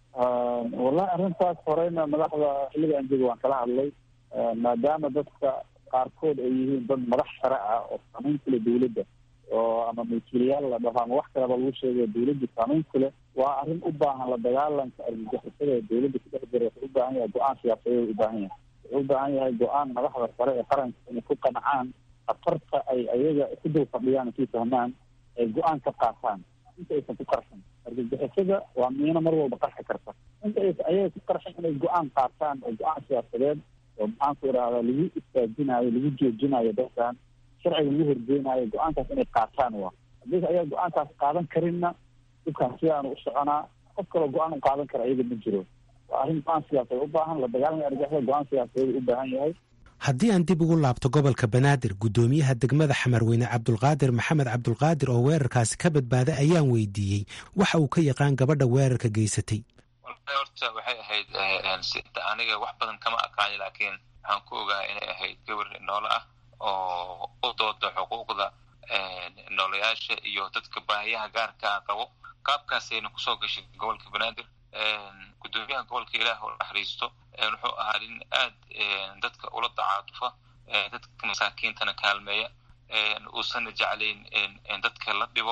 wallahi arrintaas horeyna madaxda xilliga aan jooga waan kala hadlay maadaama dadka qaarkood ay yihiin dad madax sare ah oo saamayn kule dowladda oo ama milkiilayaal la dhaho ama wax kaleba lagu sheegayo dowladda saamayn kule waa arrin u baahan la dagaalanka argagixisada ee dowladda ku dhex jira wuxuu u baahan yahay go-aan siyaasadeed u baahan yahay wuxuu u baahan yahay go-aan madaxda sare ee qaranka inay ku qancaan khatarta ay ayaga ku dul fadhiyaan kii fahmaan ay go-aan ka qaataan inta aysan ku qarxin argagixisada waa miino mar walba qarxi karta inta aysan ayaga ku qarxin inay go-aan qaataan oo go-aan siyaasadeed oo maxaanku idhahdaa lagu istaajinayo lagu joojinayo dadkan sharciga lagu horgeynayo go-aankaas inay qaataan waa haddii ayaa go-aankaas qaadan karinna dhibkaan sidaanu u soconaa qof kaloo go-aan u qaadan kara iyaga ma jiro waa arrin go-aan siyaasadeed u baahan la dagaalamka argixisada go-aan siyaasadeed u baahan yahay haddii aan dib ugu laabto gobolka banaadir guddoomiyaha degmada xamarweyne cabdulqaadir maxamed cabdulqaadir oo weerarkaasi ka badbaaday ayaan weydiiyey waxa uu ka yaqaan gabadha weerarka geysatay horta waxay ahayd sida aniga wax badan kama aqaani laakiin waxaan ku ogaa inay ahayd gabar noole ah oo u dooda xuquuqda noolayaasha iyo dadka baahiyaha gaarkaa qabo qaabkaasayna kusoo gashay gobolka banaadir guddoomiyaha gobolka ilaah oo naxariisto wuxuu ahaa nin aad dadka ula dacaatufa dadka masaakiintana kaalmeeya uusanna jeclayn dadka la dhibo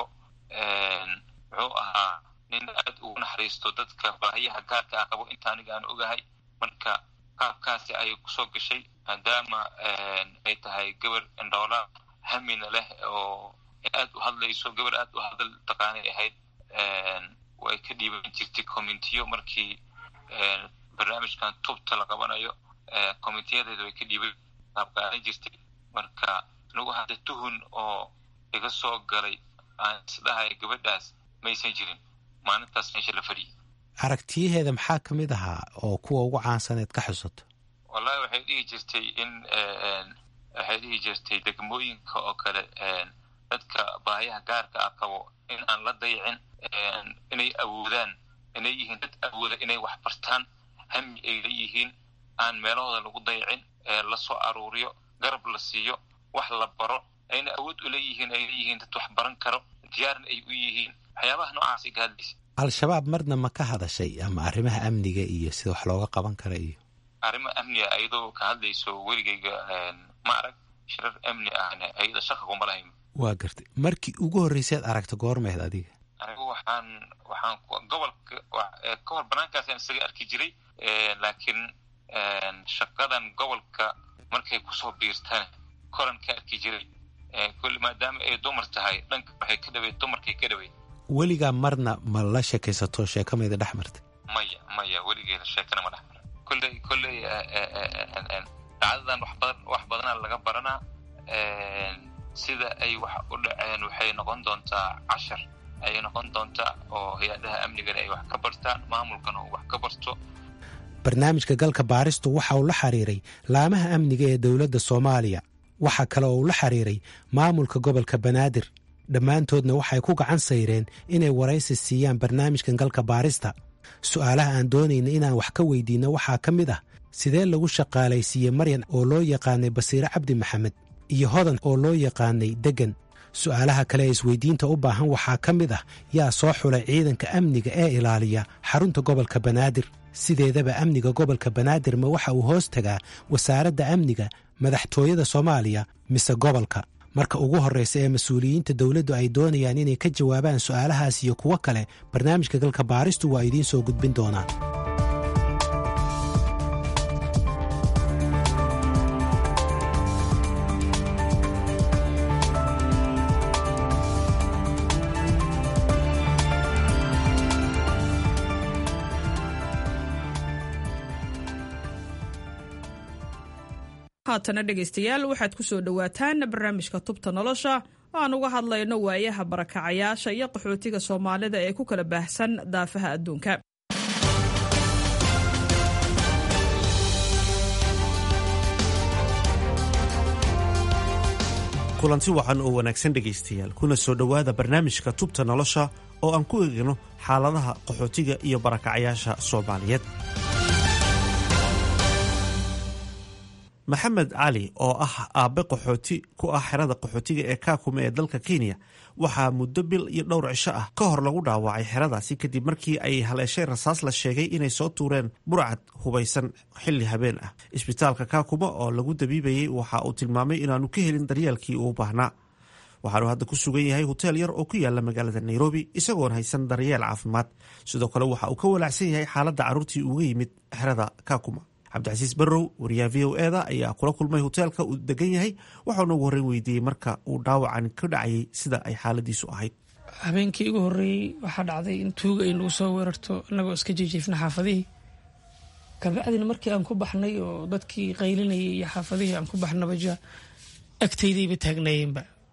wuxuu ahaa nin aad ugu naxariisto dadka baahiyaha gaarka ah qabo inta aniga aan ogahay marka qaabkaasi ayay kusoo gashay maadaama ay tahay gabar indhoola hamina leh oo aad u hadlayso gabar aad u hadal taqaanay ahayd way ka dhiiban jirtay communitiyo markii barnaamijkan tubta la qabanayo communitiyadeeda way ka dhiiban qaabqaadan jirtay marka anigu hadda tuhun oo iga soo galay aan isdhahay gabadhaas maysan jirin maalintaas meesha la fadhiyay aragtiyaheeda maxaa ka mid ahaa oo kuwa ugu caansaneed ka xusato wallahi waxay dhihi jirtay in waxay dhihi jirtay degmooyinka oo kale dadka baahiyaha gaarka ah qabo in aan la dayicin inay awoodaan inay yihiin dad awooda inay wax bartaan hami ay leeyihiin aan meelahooda lagu dayicin la soo aruuriyo garab la siiyo wax la baro ayna awood u leeyihiin ay leeyihiin dad wax baran karo diyaarna ay u yihiin waxyaabaha noocaasay ka hadlaysa al-shabaab marna ma ka hadashay ama arrimaha amniga iyo sida wax looga qaban kara iyo arrimo amniga ayadoo ka hadlayso weligayga ma arag shirar amni ahna ayada shaqa kuma lahayn waa gartay markii ugu horreyseed aragta goormeed adiga anigu waxaan waxaan gobolka ka hor banaankaasaan isaga arki jiray laakiin shaqadan gobolka markay kusoo biirtaan koran ka arki jiray kulli maadaama ay dumar tahay dhanka waxay ka dhaweyd dumarkay ka dhaweyd weligaa marna ma la sheekaysato sheekamayda dhex martay maya maya weligeeda sheekana ma dhex mara kolley kolley dhacdadan wax badan wax badanaa laga baranaa sida ay wax u dhaceen waxay noqon doontaa cashar ayay noqon doontaa oo hay-adaha amnigana ay wax ka bartaan maamulkana uu wax ka barto barnaamijka galka baaristu waxa uu la xiriiray laamaha amniga ee dowladda soomaaliya waxaa kale oo uu la xiriiray maamulka gobolka banaadir dhammaantoodna waxay ku gacan sayreen inay waraysi siiyaan barnaamijkan galka baarista su'aalaha aan doonayna inaan wax ka weydiinno waxaa ka mid ah sidee lagu shaqaalaysiiyey maryan oo loo yaqaanay basiire cabdi maxamed iyo hodan oo loo yaqaanay deggan su'aalaha kale ee isweydiinta u baahan waxaa ka mid ah yaa soo xulay ciidanka amniga ee ilaaliya xarunta gobolka banaadir sideedaba amniga gobolka banaadir ma waxa uu hoos tagaa wasaaradda amniga madaxtooyada soomaaliya mise gobolka marka ugu horreysa ee mas-uuliyiinta dowladdu ay doonayaan inay ka jawaabaan su'aalahaas iyo kuwo kale barnaamijka galka baaristu waa idiin soo gudbin doonaa haatana dhegaystayaal waxaad ku soo dhowaataan barnaamijka tubta nolosha oo aan uga hadlayno waayaha barakacayaasha iyo qaxootiga soomaalida ee ku kala baahsan daafaha adduunka kulanti wacan oo wanaagsan dhegaystayaal kuna soo dhowaada barnaamijka tubta nolosha oo aan ku eegno xaaladaha qaxootiga iyo barakacayaasha soomaaliyeed maxamed cali oo ah aabbe qaxooti ku ah xerada qaxootiga ee kaakume ee dalka kenya waxaa muddo bil iyo dhowr cisho ah ka hor lagu dhaawacay xeradaasi kadib markii ay haleeshay rasaas la sheegay inay soo tuureen burcad hubaysan xilli habeen ah isbitaalka kaakuma oo lagu dabiibayey waxa uu tilmaamay inaanu ka helin daryeelkii uu baahnaa waxaanu hadda ku sugan yahay hoteel yar oo ku yaala magaalada nairobi isagoon haysan daryeel caafimaad sidoo kale waxa uu ka walaacsan yahay xaaladda carruurtii uga yimid xerada kaakuma cabdicasiis barrow wariyaha v o eda ayaa kula kulmay hoteelka uu degan yahay waxauna ugu horreyn weydiiyey marka uu dhaawacan ka dhacayay sida ay xaaladiisu ahayd habeenkii ugu horreeyey waxaa dhacday in tuuga ay nagu soo weerarto inagoo iska jijiifna xaafadihii kabacdina markii aan ku baxnay oo dadkii qaylinayay iyo xaafadihii aan ku baxnaba ja agtaydayba taagnaayeenba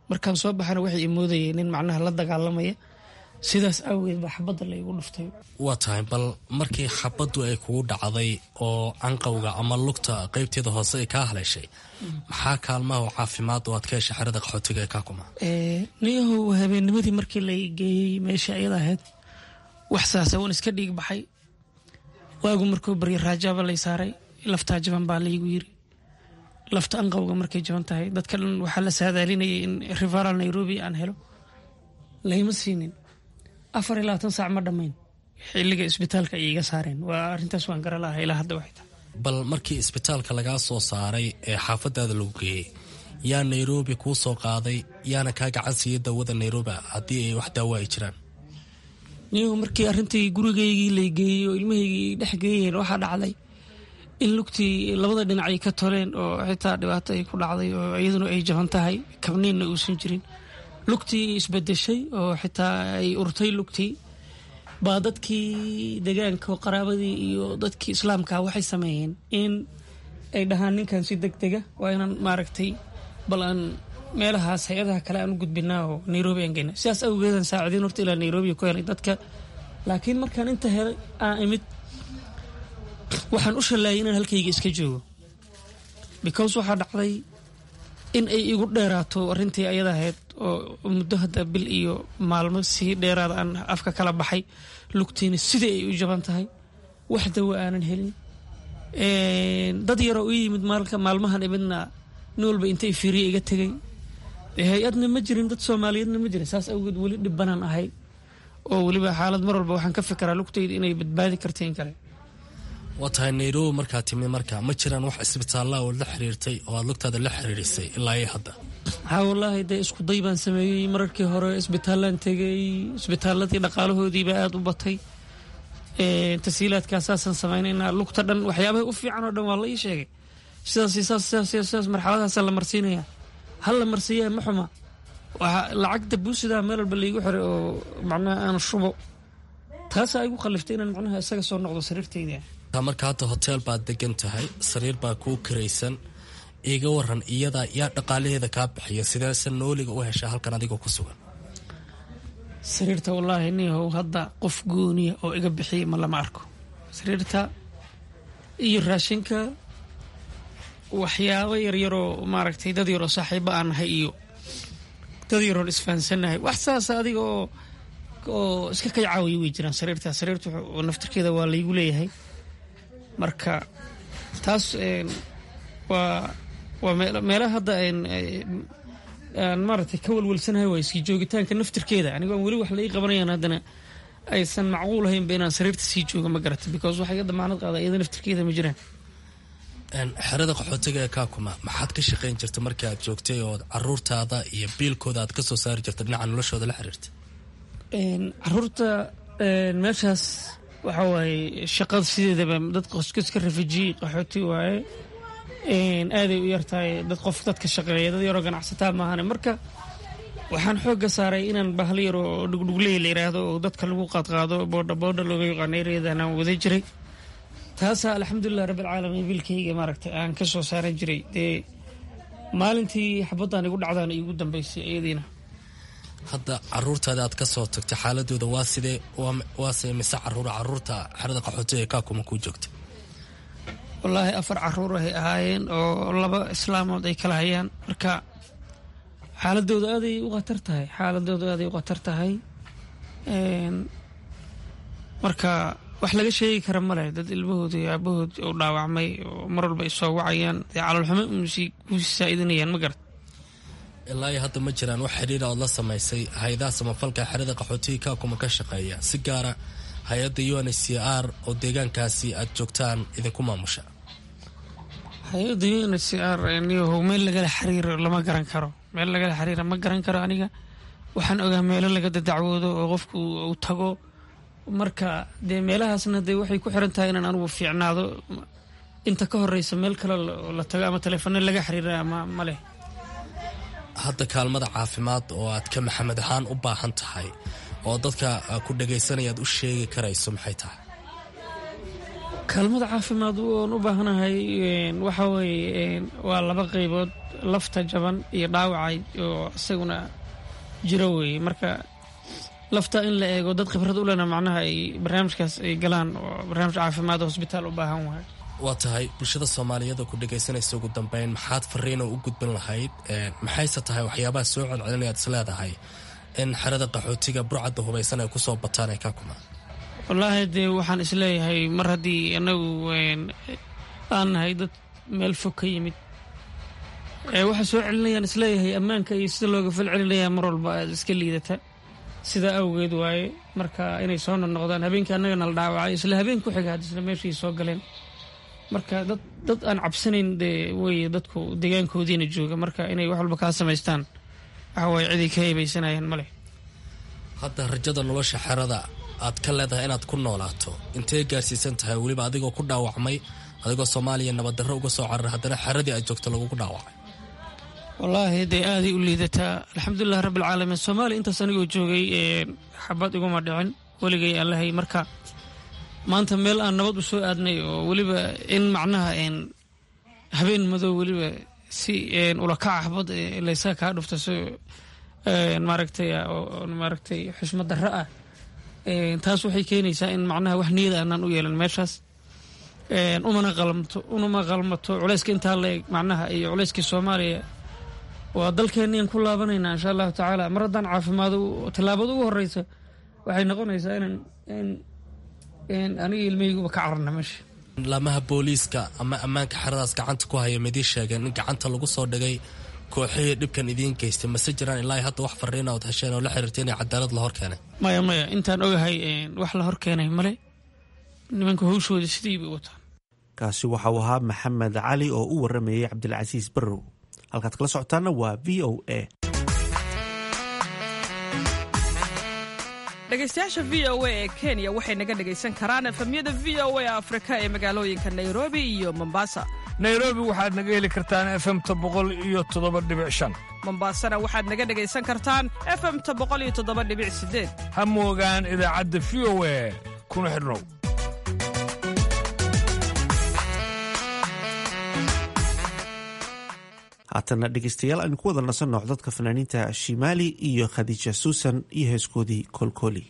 markaan soo baxana waxay imoodayay nin macnaha la dagaalamaya sidaas awgeed baa xabadda la igu dhuftay waa tahay bal markii xabaddu ay kugu dhacday oo canqowga ama lugta qaybteeda hoose ay kaa haleeshay maxaa kaalmaha oo caafimaad oo aad ka heshay xerada qaxootiga ee kaakuma niyahow habeennimadii markii la geeyey meesha ayada ahayd wax saasa wan iska dhiig baxay waagu markuu barya raajaaba lay saaray laftaa jaban baa laygu yiri lafta anqowga markay jaban tahay dadka dhan waxaa la saadaalinayay in rivaral nairobi aan helo layma siinin afar iyo labaatan saac ma dhammayn xilliga isbitaalka ay iga saareen waa arrintaas waan gara lahaa ilaa hadda waxay tahay bal markii isbitaalka lagaa soo saaray ee xaafadaada lagu geeyey yaa nairobi kuu soo qaaday yaana kaa gacan siiyey dawada nairobi haddii ay wax daawo ay jiraan niyagu markii arrintii gurigaygii lay geeyey oo ilmahaygii dhex geeyeen waxaa dhacday in lugtii labada dhinac ay ka toleen oo xitaa dhibaato ay ku dhacday oo iyaduna ay jaban tahay kabniinna uusan jirin lugtii isbedeshay oo xitaa ay urtay lugtii baa dadkii degaanka qaraabadii iyo dadkii islaamka waxay sameeyeen in ay dhahaan ninkan si deg dega waa inaan maaragtay bal aan meelahaas hay-adaha kale aan u gudbinaa oo nairobi aan geyna sidaas awgeedan saacidiin horta ilaa nairobi ku helay dadka laakiin markaan inta helay aan imid waxaan u shallaayay inaan halkayga iska joogo because waxaa dhacday in ay igu dheeraato arrintii ayada ahayd oo muddo hadda bil iyo maalmo sii dheeraada aan afka kala baxay lugtiina sidai ay u jaban tahay wax dawo aanan helin dad yaroo u yimid maalmahan imidna nin walba intay fiiriya iga tegay hay-adna ma jirin dad soomaaliyeedna ma jirin saas awgeed weli dhibbanaan ahay oo weliba xaalad mar walba waxaan ka fikiraa lugtayda inay badbaadi karta in kale waa tahay nairobi markaa timid marka ma jiraan wax isbitaallaa oo la xiriirtay oo aad lugtaada la xiriirisay ilaa iyo hadda haa wallaahi dee isku day baan sameeyey mararkii hore isbitaallaan tegay isbitaaladii dhaqaalahoodiibaa aada u batay tasiilaadkaasaasaan samaynaynaa lugta dhan waxyaabaha u fiican oo dhan waa la ii sheegay sidaas sidaas sidaas sidaas marxaladaasaa la marsiinayaa hal la marsiiyaa ma xuma waxaa lacagta buusidaa meel walba laygu xiray oo macnaha aan shubo taasaa igu khaliftay inaan macnaha isaga soo noqdo sariirtayda marka hadda hoteel baad degan tahay sariir baa kuu karaysan iga waran iyadaa yaa dhaqaalaheeda kaa bixiya sideese nooliga u heshaa halkan adigoo ku sugan sariirta wallaahi niyahow hadda qof gooniya oo iga bixiya ma lama arko sariirta iyo raashinka waxyaabo yaryaroo maaragtay dad yaroo saaxiibo aan nahay iyo dad yaroon isfahansannahay wax saasa adiga oo oo iska kay caawiya way jiraan sariirta sariirta naftirkeeda waa laygu leeyahay marka taas waa waa meelaha hadda aan maaragtay ka walwalsanahay waa iskii joogitaanka naftirkeeda anigoo aan weli wax la ii qabanayaan haddana aysan macquul ahaynba inaan sariirta sii jooga ma garata because waxa iga damaanad qaada iyada naftirkeeda ma jiraan xerada qaxootiga ee kaakuma maxaad ka shaqayn jirta markii aad joogtay oo caruurtaada iyo biilkooda aad ka soo saari jirta dhinaca noloshooda la xiriirta caruurta meeshaas waxa waaye shaqada sideedaba dad qoskiska rafijiye qaxooti waaye aaday u yartahay dad qof dadka shaqeeya dad yaroo ganacsataa maahane marka waxaan xoogga saaray inaan bahal yar oo dhugdhugley la yiraahdo oo dadka lagu qaadqaado boodha boodha looga yaqaano ereyadan aan wada jiray taasaa alxamdulilah rabbilcaalamiin biilkayga maaragtay aan ka soo saaran jiray dee maalintii xabaddan igu dhacdaan iigu dambaysay iyadiina hadda caruurtaada aad ka soo tagtay xaaladooda waa sidee waase mise caruura caruurta xerada qaxootiga ee kaakuma kuu joogta wallaahi afar caruur ahay ahaayeen oo laba islaamood ay kala hayaan marka xaaladooda aaday u khatar tahay xaaladooda aaday u khatar tahay marka wax laga sheegi kara male dad ilmahoodi iyo aabahood u dhaawacmay oo mar walba ay soo wacayaan dee caloolxumo kuusii saa'idinayaan ma garat ilaa iyo hadda ma jiraan wax xidhiira ood la samaysay hay-adaha samafalka xerada qaxootiga kaakuma ka shaqeeya si gaara hay-adda u n h c r oo deegaankaasi aad joogtaan idinku maamusha hay-adda u n h c r niyahow meel lagala xiriiro lama garan karo meel lagala xiriira ma garan karo aniga waxaan ogaa meelo laga dadacwoodo oo qofku uu tago marka dee meelahaasna dee waxay ku xiran tahay inaan anugu fiicnaado inta ka horeysa meel kale la tago ama taleefano laga xiriira ama ma leh hadda kaalmada caafimaad oo aad ka maxamed ahaan u baahan tahay oo dadka ku dhagaysanaya aad u sheegi karayso maxay tahay kaalmada caafimaad oon u baahanahay waxa weeye waa laba qaybood lafta jaban iyo dhaawacay oo isaguna jiro weeye marka lafta in la eego dad khibrad u lena macnaha ay barnaamijkaas ay galaan oo barnaamij caafimaad oo hosbitaal u baahan wahay waa tahay bulshada soomaaliyeed ku dhegaysanaysa ugu dambeyn maxaad fariino u gudbin lahayd maxayse tahay waxyaabaha soo celcelinayaad is leedahay in xerada qaxootiga burcadda hubaysan ay kusoo bataan ee kakuma wallaahi dee waxaan isleeyahay mar haddii anagu aan nahay dad meel fog ka yimid waxaa soo celinayaan isleeyahay ammaanka iyo sida looga fal celinaya mar walba aad iska liidata sidaa awgeed waaye marka inay soo noqnoqdaan habeenkii annagana la dhaawacay isla habeen ku xiga hadisna meeshii soo galeen marka dad dad aan cabsanayn dee weye dadku deegaankoodiina jooga marka inay wax walba kaa samaystaan waxa waaye ciday ka hebaysanayaan ma leh hadda rajada nolosha xerada aad ka leedahay inaad ku noolaato intee gaarsiisan tahay weliba adigoo ku dhaawacmay adigoo soomaaliya nabaddarro uga soo cararay haddana xeradii aad joogto lagugu dhaawacay wallaahi dee aaday u liidataa alxamdulilah rabbilcaalamiin soomaaliya intaas anigoo joogay xabad iguma dhicin weligay aan lahay marka maanta meel aan nabad u soo aadnay oo weliba in macnaha habeen madow weliba si ulakaca xabad laysaga kaa dhufta si maaragtay maaragtay xushmad darro ah taas waxay keenaysaa in macnaha wax niyada aanaan u yeelan meeshaas umana qalmato unama qalmato culayska intaa la eg macnaha iyo culayskii soomaaliya waa dalkeenian ku laabanaynaa insha allahu tacaala mar haddaan caafimaado tallaabada ugu horeysa waxay noqonaysaa inaan aniga ilmahayguba ka cararna meesha laamaha booliiska ama ammaanka xeradaas gacanta ku haya midii sheegeen in gacanta lagu soo dhigay kooxihii dhibkan idiin geystay mase jiraan ilaa hadda wax fariina ood hesheen oo la xiriirtay inay cadaalad la hor keenay maya maya intaan ogahay wax la hor keenay male nimanka hawshooda sidii bay wataan kaasi waxa uu ahaa maxamed cali oo u waramayay cabdilcasiis barrow halkaad kala socotaana waa v o a dhegaystayaasha v o a ee kenya waxay naga dhegaysan karaan efamyada v o a afrika ee magaalooyinka nairobi iyo mombasa nairobi waxaad naga heli kartaan efemta boqol iyo toddoba dhibic shan mombasana waxaad naga dhegaysan kartaan efemta boqol iyo toddoba dhibic sideed ha moogaan idaacadda v o a kuna xidhnow haatana dhegeystayaal aynu ku wada nasanno codadka fanaaniinta shimaali iyo khadiija suusan iyo heeskoodii kolkoli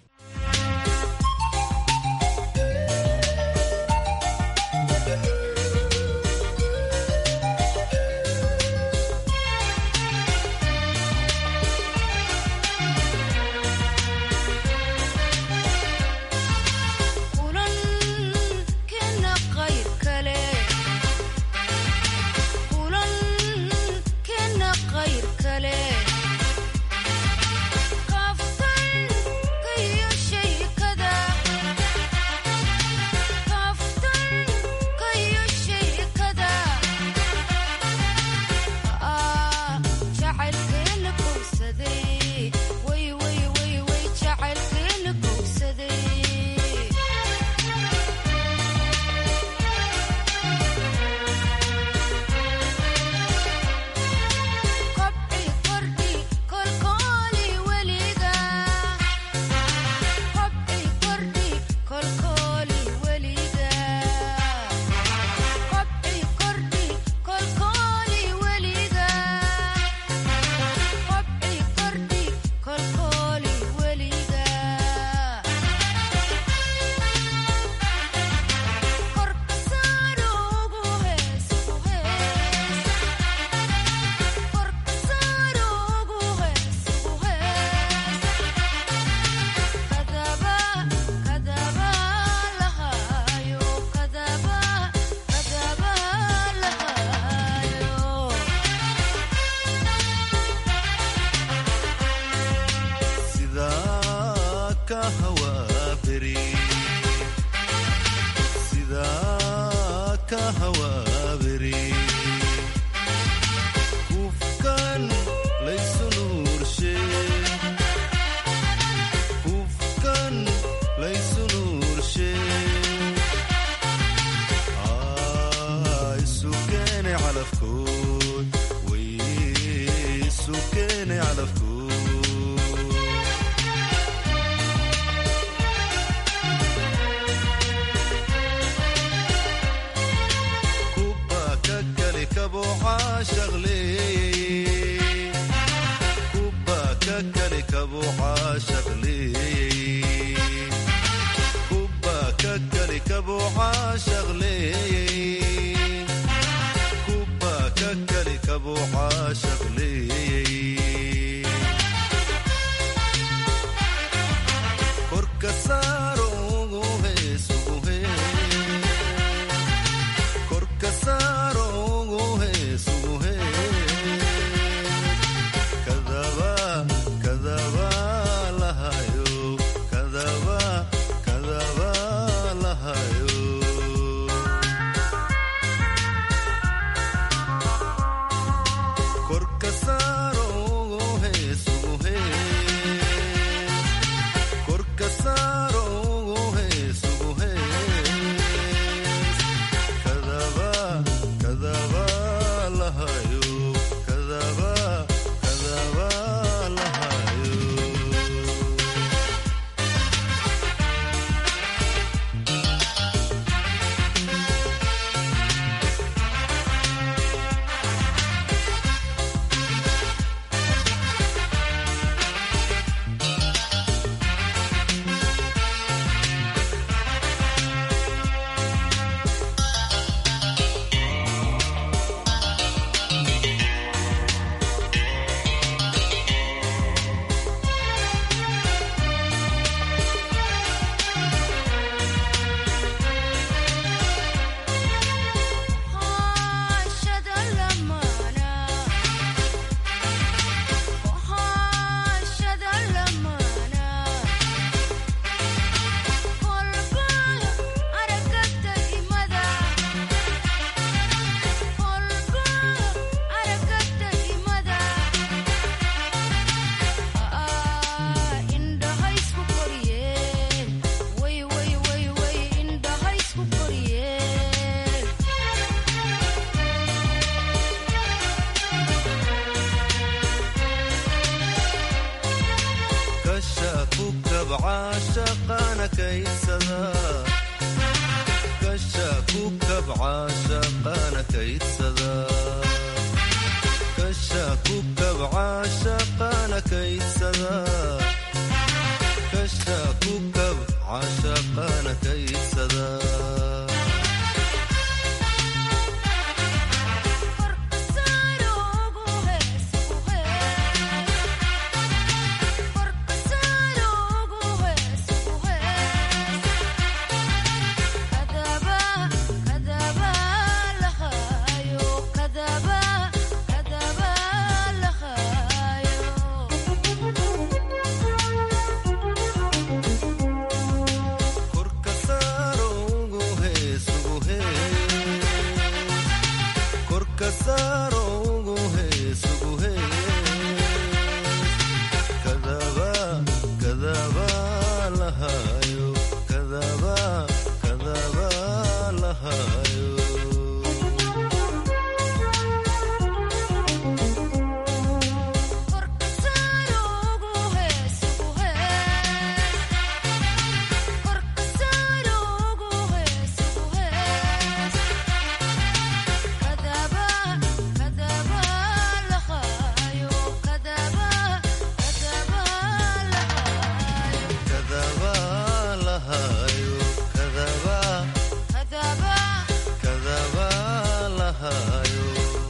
caashaq leeyey kubba ka kali kabuu caashaq leeyey kubba ka kali kabuu caashaq leeyey kubba ka kali kabuu caashaq leeyey korka saaro ugu heesugu hee korka saaro ugu heesugu hee kadaba kadaba lahayo kadaba kadaba lahayo korka saaro ugu heesugu hee korka saaro ugu heesugu hee kadaba kadaba lahayo kadaba kadaba lahayo kasha ku kabca shaqana kaydsada kasha ku kabca shaqana kaydsada kasha ku kabca shaqana kaydsada kasha ku kabca shaqana kaydsada korka saaro ugu heesugu hee korka saaro ugu heesugu hee kadaba kadaba lahayo kadaba kadaba lahayo kadaba lahayo kadaba kadaba lahayo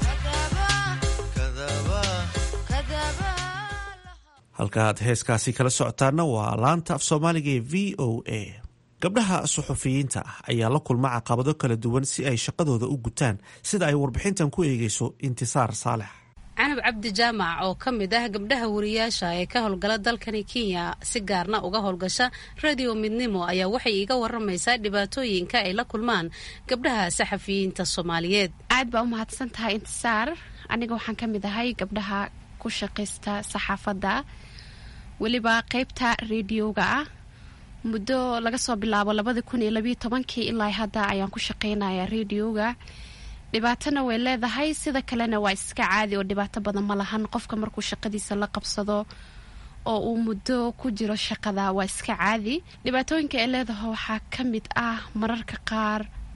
kadaba halka aad heeskaasi kala socotaana waa laanta af soomaaliga ee v o a gabdhaha suxufiyiinta ah ayaa la kulma caqabado kala duwan si ay shaqadooda u gutaan sida ay warbixintan ku eegeyso intisaar saalex canab cabdi jaamac oo ka mid ah gabdhaha wariyaasha ee ka howlgala dalkani kenya si gaarna uga howlgasha radio midnimo ayaa waxay iiga waramaysaa dhibaatooyinka ay la kulmaan gabdhaha saxafiyiinta soomaaliyeed aad baa u mahadsan tahay intisaar aniga waxaan ka mid ahay gabdhaha ku shaqaysta saxaafadda weliba qeybta rediyoga ah muddo laga soo bilaabo labadi kun iyo labiyo tobankii ilaa hadda ayaan ku shaqaynayaa rediyoga dhibaatona way leedahay sida kalena waa iska caadi oo dhibaato badan ma lahan qofka markuu shaqadiisa la qabsado oo uu muddo ku jiro shaqada waa iska caadi dhibaatooyinka ay leedahay waxaa ka mid ah mararka qaar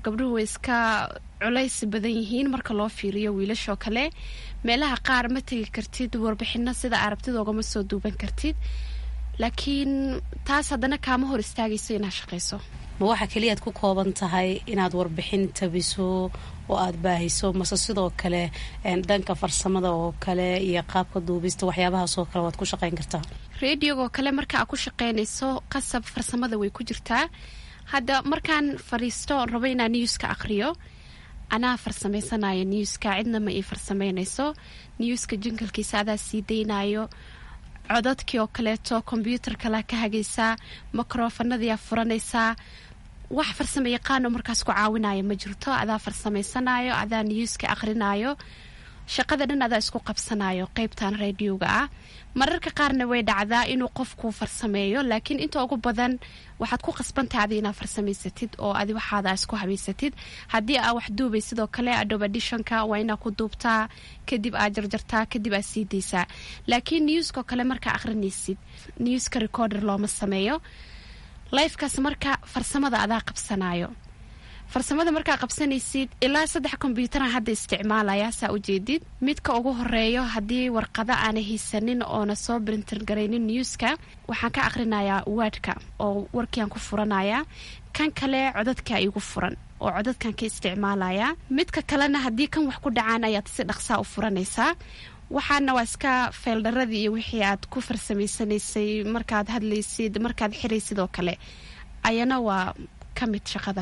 gabdhuhu way iska culays badan yihiin marka loo fiiriyo wiilashoo kale meelaha qaar ma tegi kartid warbixino sida arabtid oogama soo duuban kartid laakiin taas haddana kaama hor istaagayso inaad shaqayso ma waxaa keliyaad ku kooban tahay inaad warbixin tabiso oo aada baahiso mase sidoo kale dhanka farsamada oo kale iyo qaabka duubista waxyaabahaasoo kale waad ku shaqayn kartaa rediogoo kale marka aad ku shaqaynayso qasab farsamada way ku jirtaa hadda markaan fadhiisto oon rabo inaan newska aqriyo anaa farsamaysanaya newska cidna ma ii farsameynayso newska jinkalkiisa adaa sii daynayo codadkii oo kaleeto kombyuutar kalea ka hagaysaa microfanadiyaa furanaysaa wax farsamo yaqaano markaas ku caawinaya ma jirto adaa farsameysanayo adaa newska aqrinayo shaqada dhan adaa isku qabsanayo qeybtan radioga ah mararka qaarna way dhacdaa inuu qofku farsameeyo laakiin inta ugu badan waxaad ku qasbantahay adi inaad farsamaysatid oo adi waxaada isku habaysatid haddii aa wax duubay sidoo kale adobe additionka waa inaa ku duubtaa kadib aad jarjartaa kadib aad sii daysaa laakiin newskao kale markaa aqrinaysid newska recorder looma sameeyo lifekaas marka farsamada adaa qabsanayo farsamada markaa qabsanaysid ilaa saddex kombyuutaran hadda isticmaalaya saa ujeedid midka ugu horeeyo haddii warqado aana haysanin oona soo brinter garaynin newska waxaan ka aqrinayaa waadhka oo warkiiaan ku furanaya kan kale codadka igu furan oo codadkan ka isticmaalaya midka kalena haddii kan wax ku dhacaan ayaad si dhaqsaa u furanaysaa waxaana waa iska feeldharadii iyo wixii aad ku farsamaysanaysay markaad hadlaysid markaad xiraysid oo kale ayana waa ka mid shaqada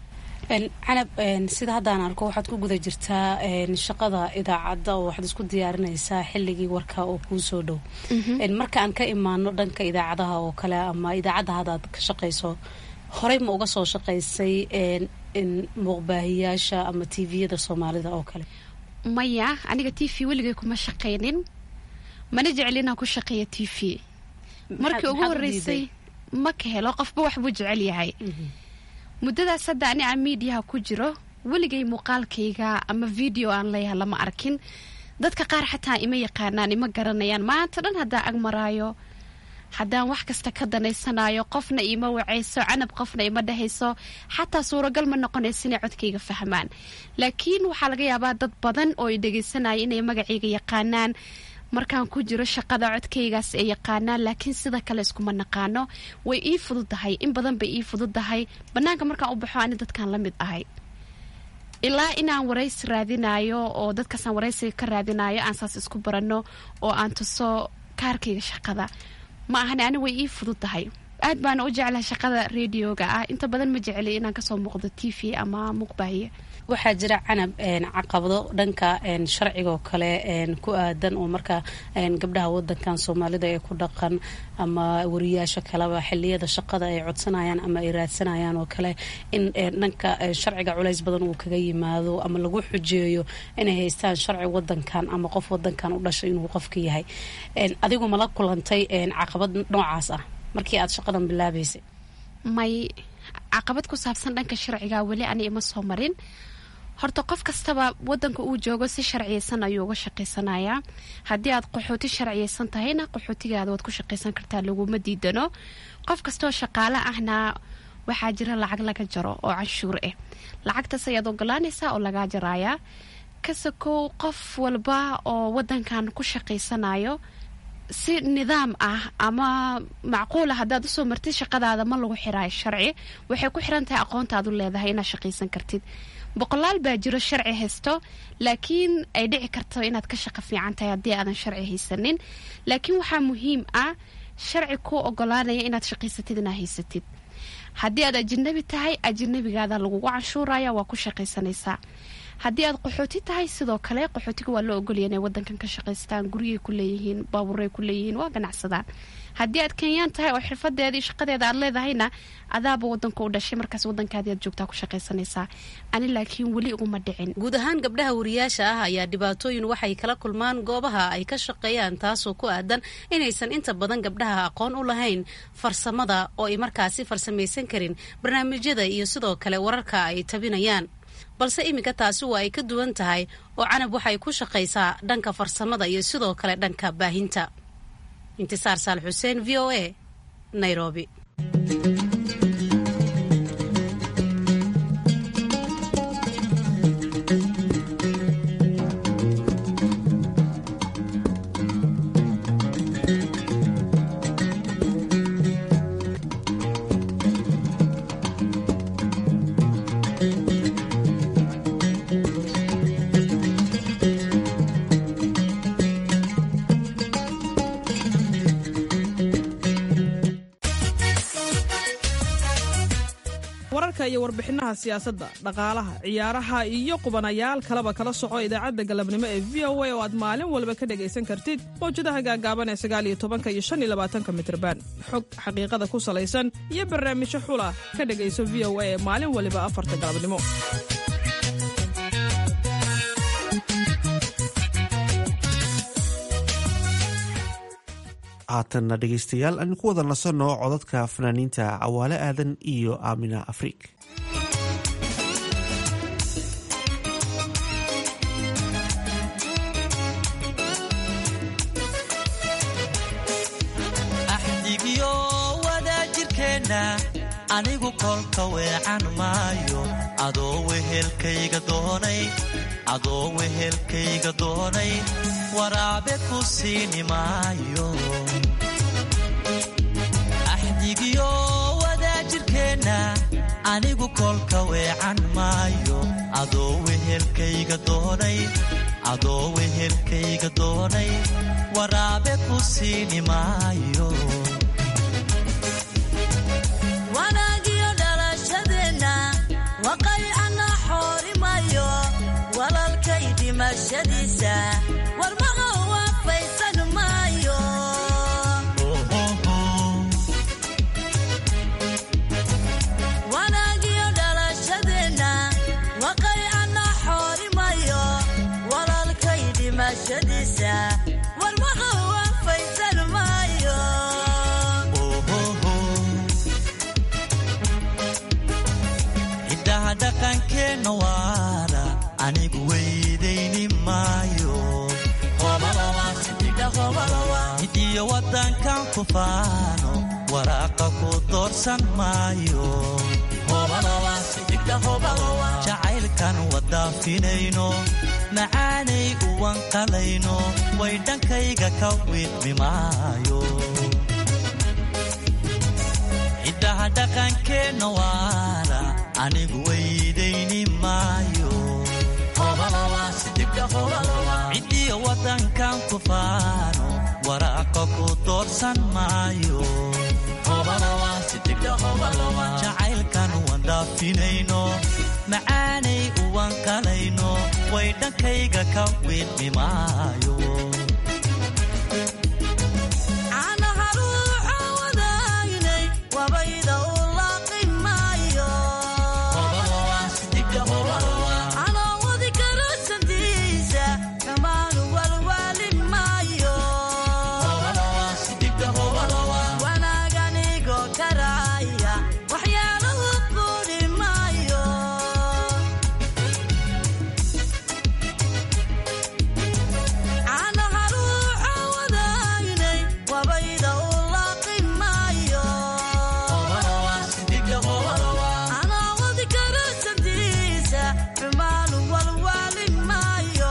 canab sida haddaan arko waxaad ku guda jirtaa shaqada idaacadda oo waxaad isku diyaarinaysaa xilligii warka oo kuu soo dhow marka aan ka imaano dhanka idaacadaha oo kale ama idaacadda haddaad ka shaqayso horey ma uga soo shaqaysay muuqbaahiyaasha ama tviyada soomaalida oo kale maya aniga t v weligay kuma shaqaynin mana jecel inaan ku shaqeeya t v markii ugu horeysay ma ka helo qofba waxbuu jecel yahay muddadaas hadda ani aan miidiyaha ku jiro weligay muuqaalkayga ama video aan leeyaha lama arkin dadka qaar xataa ima yaqaanaan ima garanayaan maanta dhan haddaan ag maraayo haddaan wax kasta ka danaysanayo qofna ima wacayso canab qofna ima dhehayso xataa suuragal ma noqonayso inay codkayga fahmaan laakiin waxaa laga yaabaa dad badan oo i dhegaysanaya inay magacayga yaqaanaan markaan ku jiro shaqada codkaygaas ay yaqaanaan laakiin sida kale iskuma naqaano way ii fududahay in badan bay ii fududahay banaanka markaan u baxo ani dadkaan la mid ahay ilaa inaan waraysi raadinayo oo dadkaasaan waraysiga ka raadinayo aan saas isku baranno oo aan tuso kaarkayga shaqada ma ahani ani way ii fududahay aad baana u jeclahay shaqada radioga ah inta badan ma jecli inaan kasoo muuqdo t v ama muuqbaahiye waxaa jira canab caqabado dhanka sharcigaoo kale ku aadan oo marka gabdhaha wadankan soomaalida ee ku dhaqan ama wariyaasha kaleba xiliyada shaqada ay codsanayaan ama ay raadsanayaan oo kale in dhanka sharciga culays badan uu kaga yimaado ama lagu xujeeyo inay haystaan sharci wadankan ama qof wadankan u dhashay inuu qofka yahay adigu mala kulantay caqabad noocaas ah markii aad shaqadan bilaabaysay may caqabad ku saabsan dhanka sharciga weli ani ima soo marin horta qof kastaba wadanka uu joogo si sharciyeysan ayuu uga shaqaysanayaa haddii aad qaxooti sharciyeysan tahayna qaxootigaada waad ku shaqaysan kartaa laguma diidano qof kastoo shaqaale ahna waxaa jira lacag laga jaro oo canshuur ah lacagtaas ayaad ogolaanaysaa oo lagaa jarayaa kasakow qof walba oo wadankan ku shaqaysanayo si nidaam ah ama macquula haddaad usoo martid shaqadaada ma lagu xiraayo sharci waxay ku xiran tahay aqoontaad u leedahay inaad shaqaysan kartid boqolaal baa jiro sharci haysto laakiin ay dhici karto inaad ka shaqo fiican tahay haddii aadan sharci haysanin laakiin waxaa muhiim ah sharci kuu ogolaanaya inaad shaqaysatid inaad haysatid haddii aad ajinabi tahay ajinabigaada lagugu canshuuraya waa ku shaqaysanaysaa haddii aad qaxooti tahay sidoo kale qaxootiga waa loo ogolaya inay wadankan ka shaqaystaan guryay ku leeyihiin baabuuray ku leeyihiin waa ganacsadaan haddii aad kenyaan tahay oo xirfadeeda iyo shaqadeeda aad leedahayna adaaba wadanka u dhashay markaas wadankaadii aad joogtaa ku shaqaysanaysaa ani laakiin weli iguma dhicin guud ahaan gabdhaha wariyaasha ah ayaa dhibaatooyin waxay kala kulmaan goobaha ay ka shaqeeyaan taasoo ku aadan inaysan inta badan gabdhaha aqoon u lahayn farsamada oo ay markaasi farsamaysan karin barnaamijyada iyo sidoo kale wararka ay tabinayaan balse iminka taasi waa ay ka duwan tahay oo canab waxay ku shaqaysaa dhanka farsamada iyo sidoo kale dhanka baahinta intisaar saal xuseen v o a nairobi iyo warbixinaha siyaasadda dhaqaalaha ciyaaraha iyo qubanayaal kaleba kala soco idaacadda galabnimo ee v o a oo aad maalin walba ka dhegaysan kartid mawjadaha gaagaaban ee sagaaliyo tobanka iyo shan iyo labaatanka mitrban xog xaqiiqada ku salaysan iyo barnaamijyo xula ka dhegayso v o a ee maalin waliba afarta galabnimo haatanna dhegaystayaal aan ku wada nasanno codadka fanaaniinta cawaale aadan iyo aamina afriik axdigiyo wadaajirkeenna anigu kolka weecan maayo adoo wehelkayga doonay adoo wehelkayga doonay waraabe ku siini maayo axdigiyo wadaajirkeenna anigu kolka weecan maayo adoo wehelkayga doonay adoo wehelkayga doonay waraabe ku siini maayo wanaagiyo dhalashadeenna waqaycana xoorimayo walalkay dhimashadiisa warmaha waafaysan maayo wanaagiyo dhalashadeenna waqaycana xoorimayo walalkay dhimashadiisa warmaha waafaysan maayo hiddaha dhaqankeenna waana anigu weydayni maayo hidiyo waddankan ku faano waraaqa ku doorsan maayo jacaylkan wadaafinayno macaanay uwan qalayno way dhankayga ka wiidmi maayo hiddaha dhaqankeenna waana anigu weydayni maayo cidiyo waddankan ku faano waraaqa ku doorsan maayo jacaylkan wandaafinayno macaanay uwan qalayno way dhankayga ka wiidmi maayo caanaha ruuxa wadaagnay wabayda u laaqi maayo anoo wadi karo sandiisa dhammaanu walwaali maayo wanaaganigo karaaya waxyaalahu quudhi maayo caanaha ruuxa wadaagnay wabayda u laaqi maayo anoo wadi karo sandiisa xumaanu walwaali maayo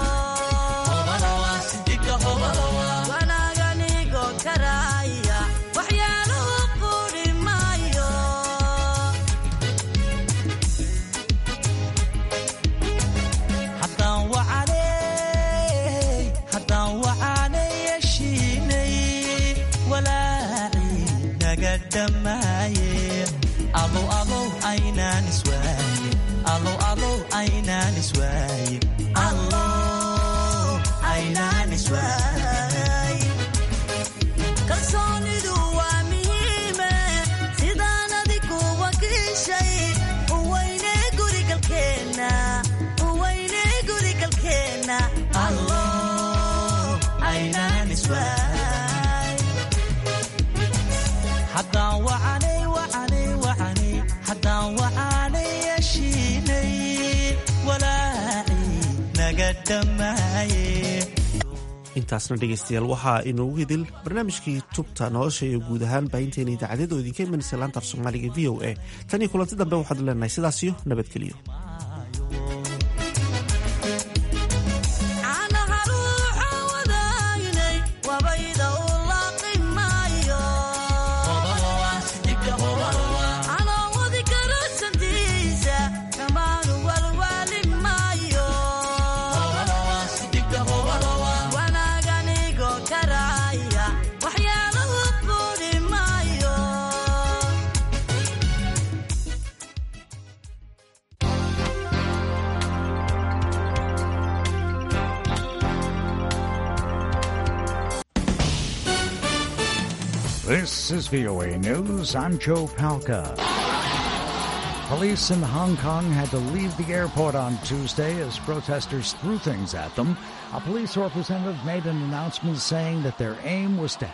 wanaaganigo karaaya waxyaalahu quudhi maayo haddaan wacanay haddaan wacanay yeshiinay walaacii naga dhammaaye alow alow aynaan iswaayin alow alow aynaan iswaayin allow aynaan iswaayin kalsoonidu waa muhiime sidaan adigu wakiishay uweyne gurigalkeenna uweyne gurigalkeenna allow aynaan iswaayin haddaan wacanay wacanay wacanay haddaan wacanay yeshiinay walaacii naga dhammaaye intaasna dhegaystayaal waxaa inoogu hidil barnaamijkii tubta nolosha iyo guud ahaan baahinteena idaacadyada oo idinka imanaysa laanta af soomaaliga v o a tan iyo kulanti dambe waxaad leenahay sidaasiyo nabadgeliyo caanaha ruuxa wadaagnay wabayda u laaqi maayo anoo wadi karo sandiisa dhammaanu walwaali maayo wanaaganigo karaaya waxyaalahu quudhi maayo This is VOA News. I'm Joe Palca. Police in Hong Kong had to leave the airport on Tuesday as protesters threw things at them. A police representative made an announcement saying that their aim was to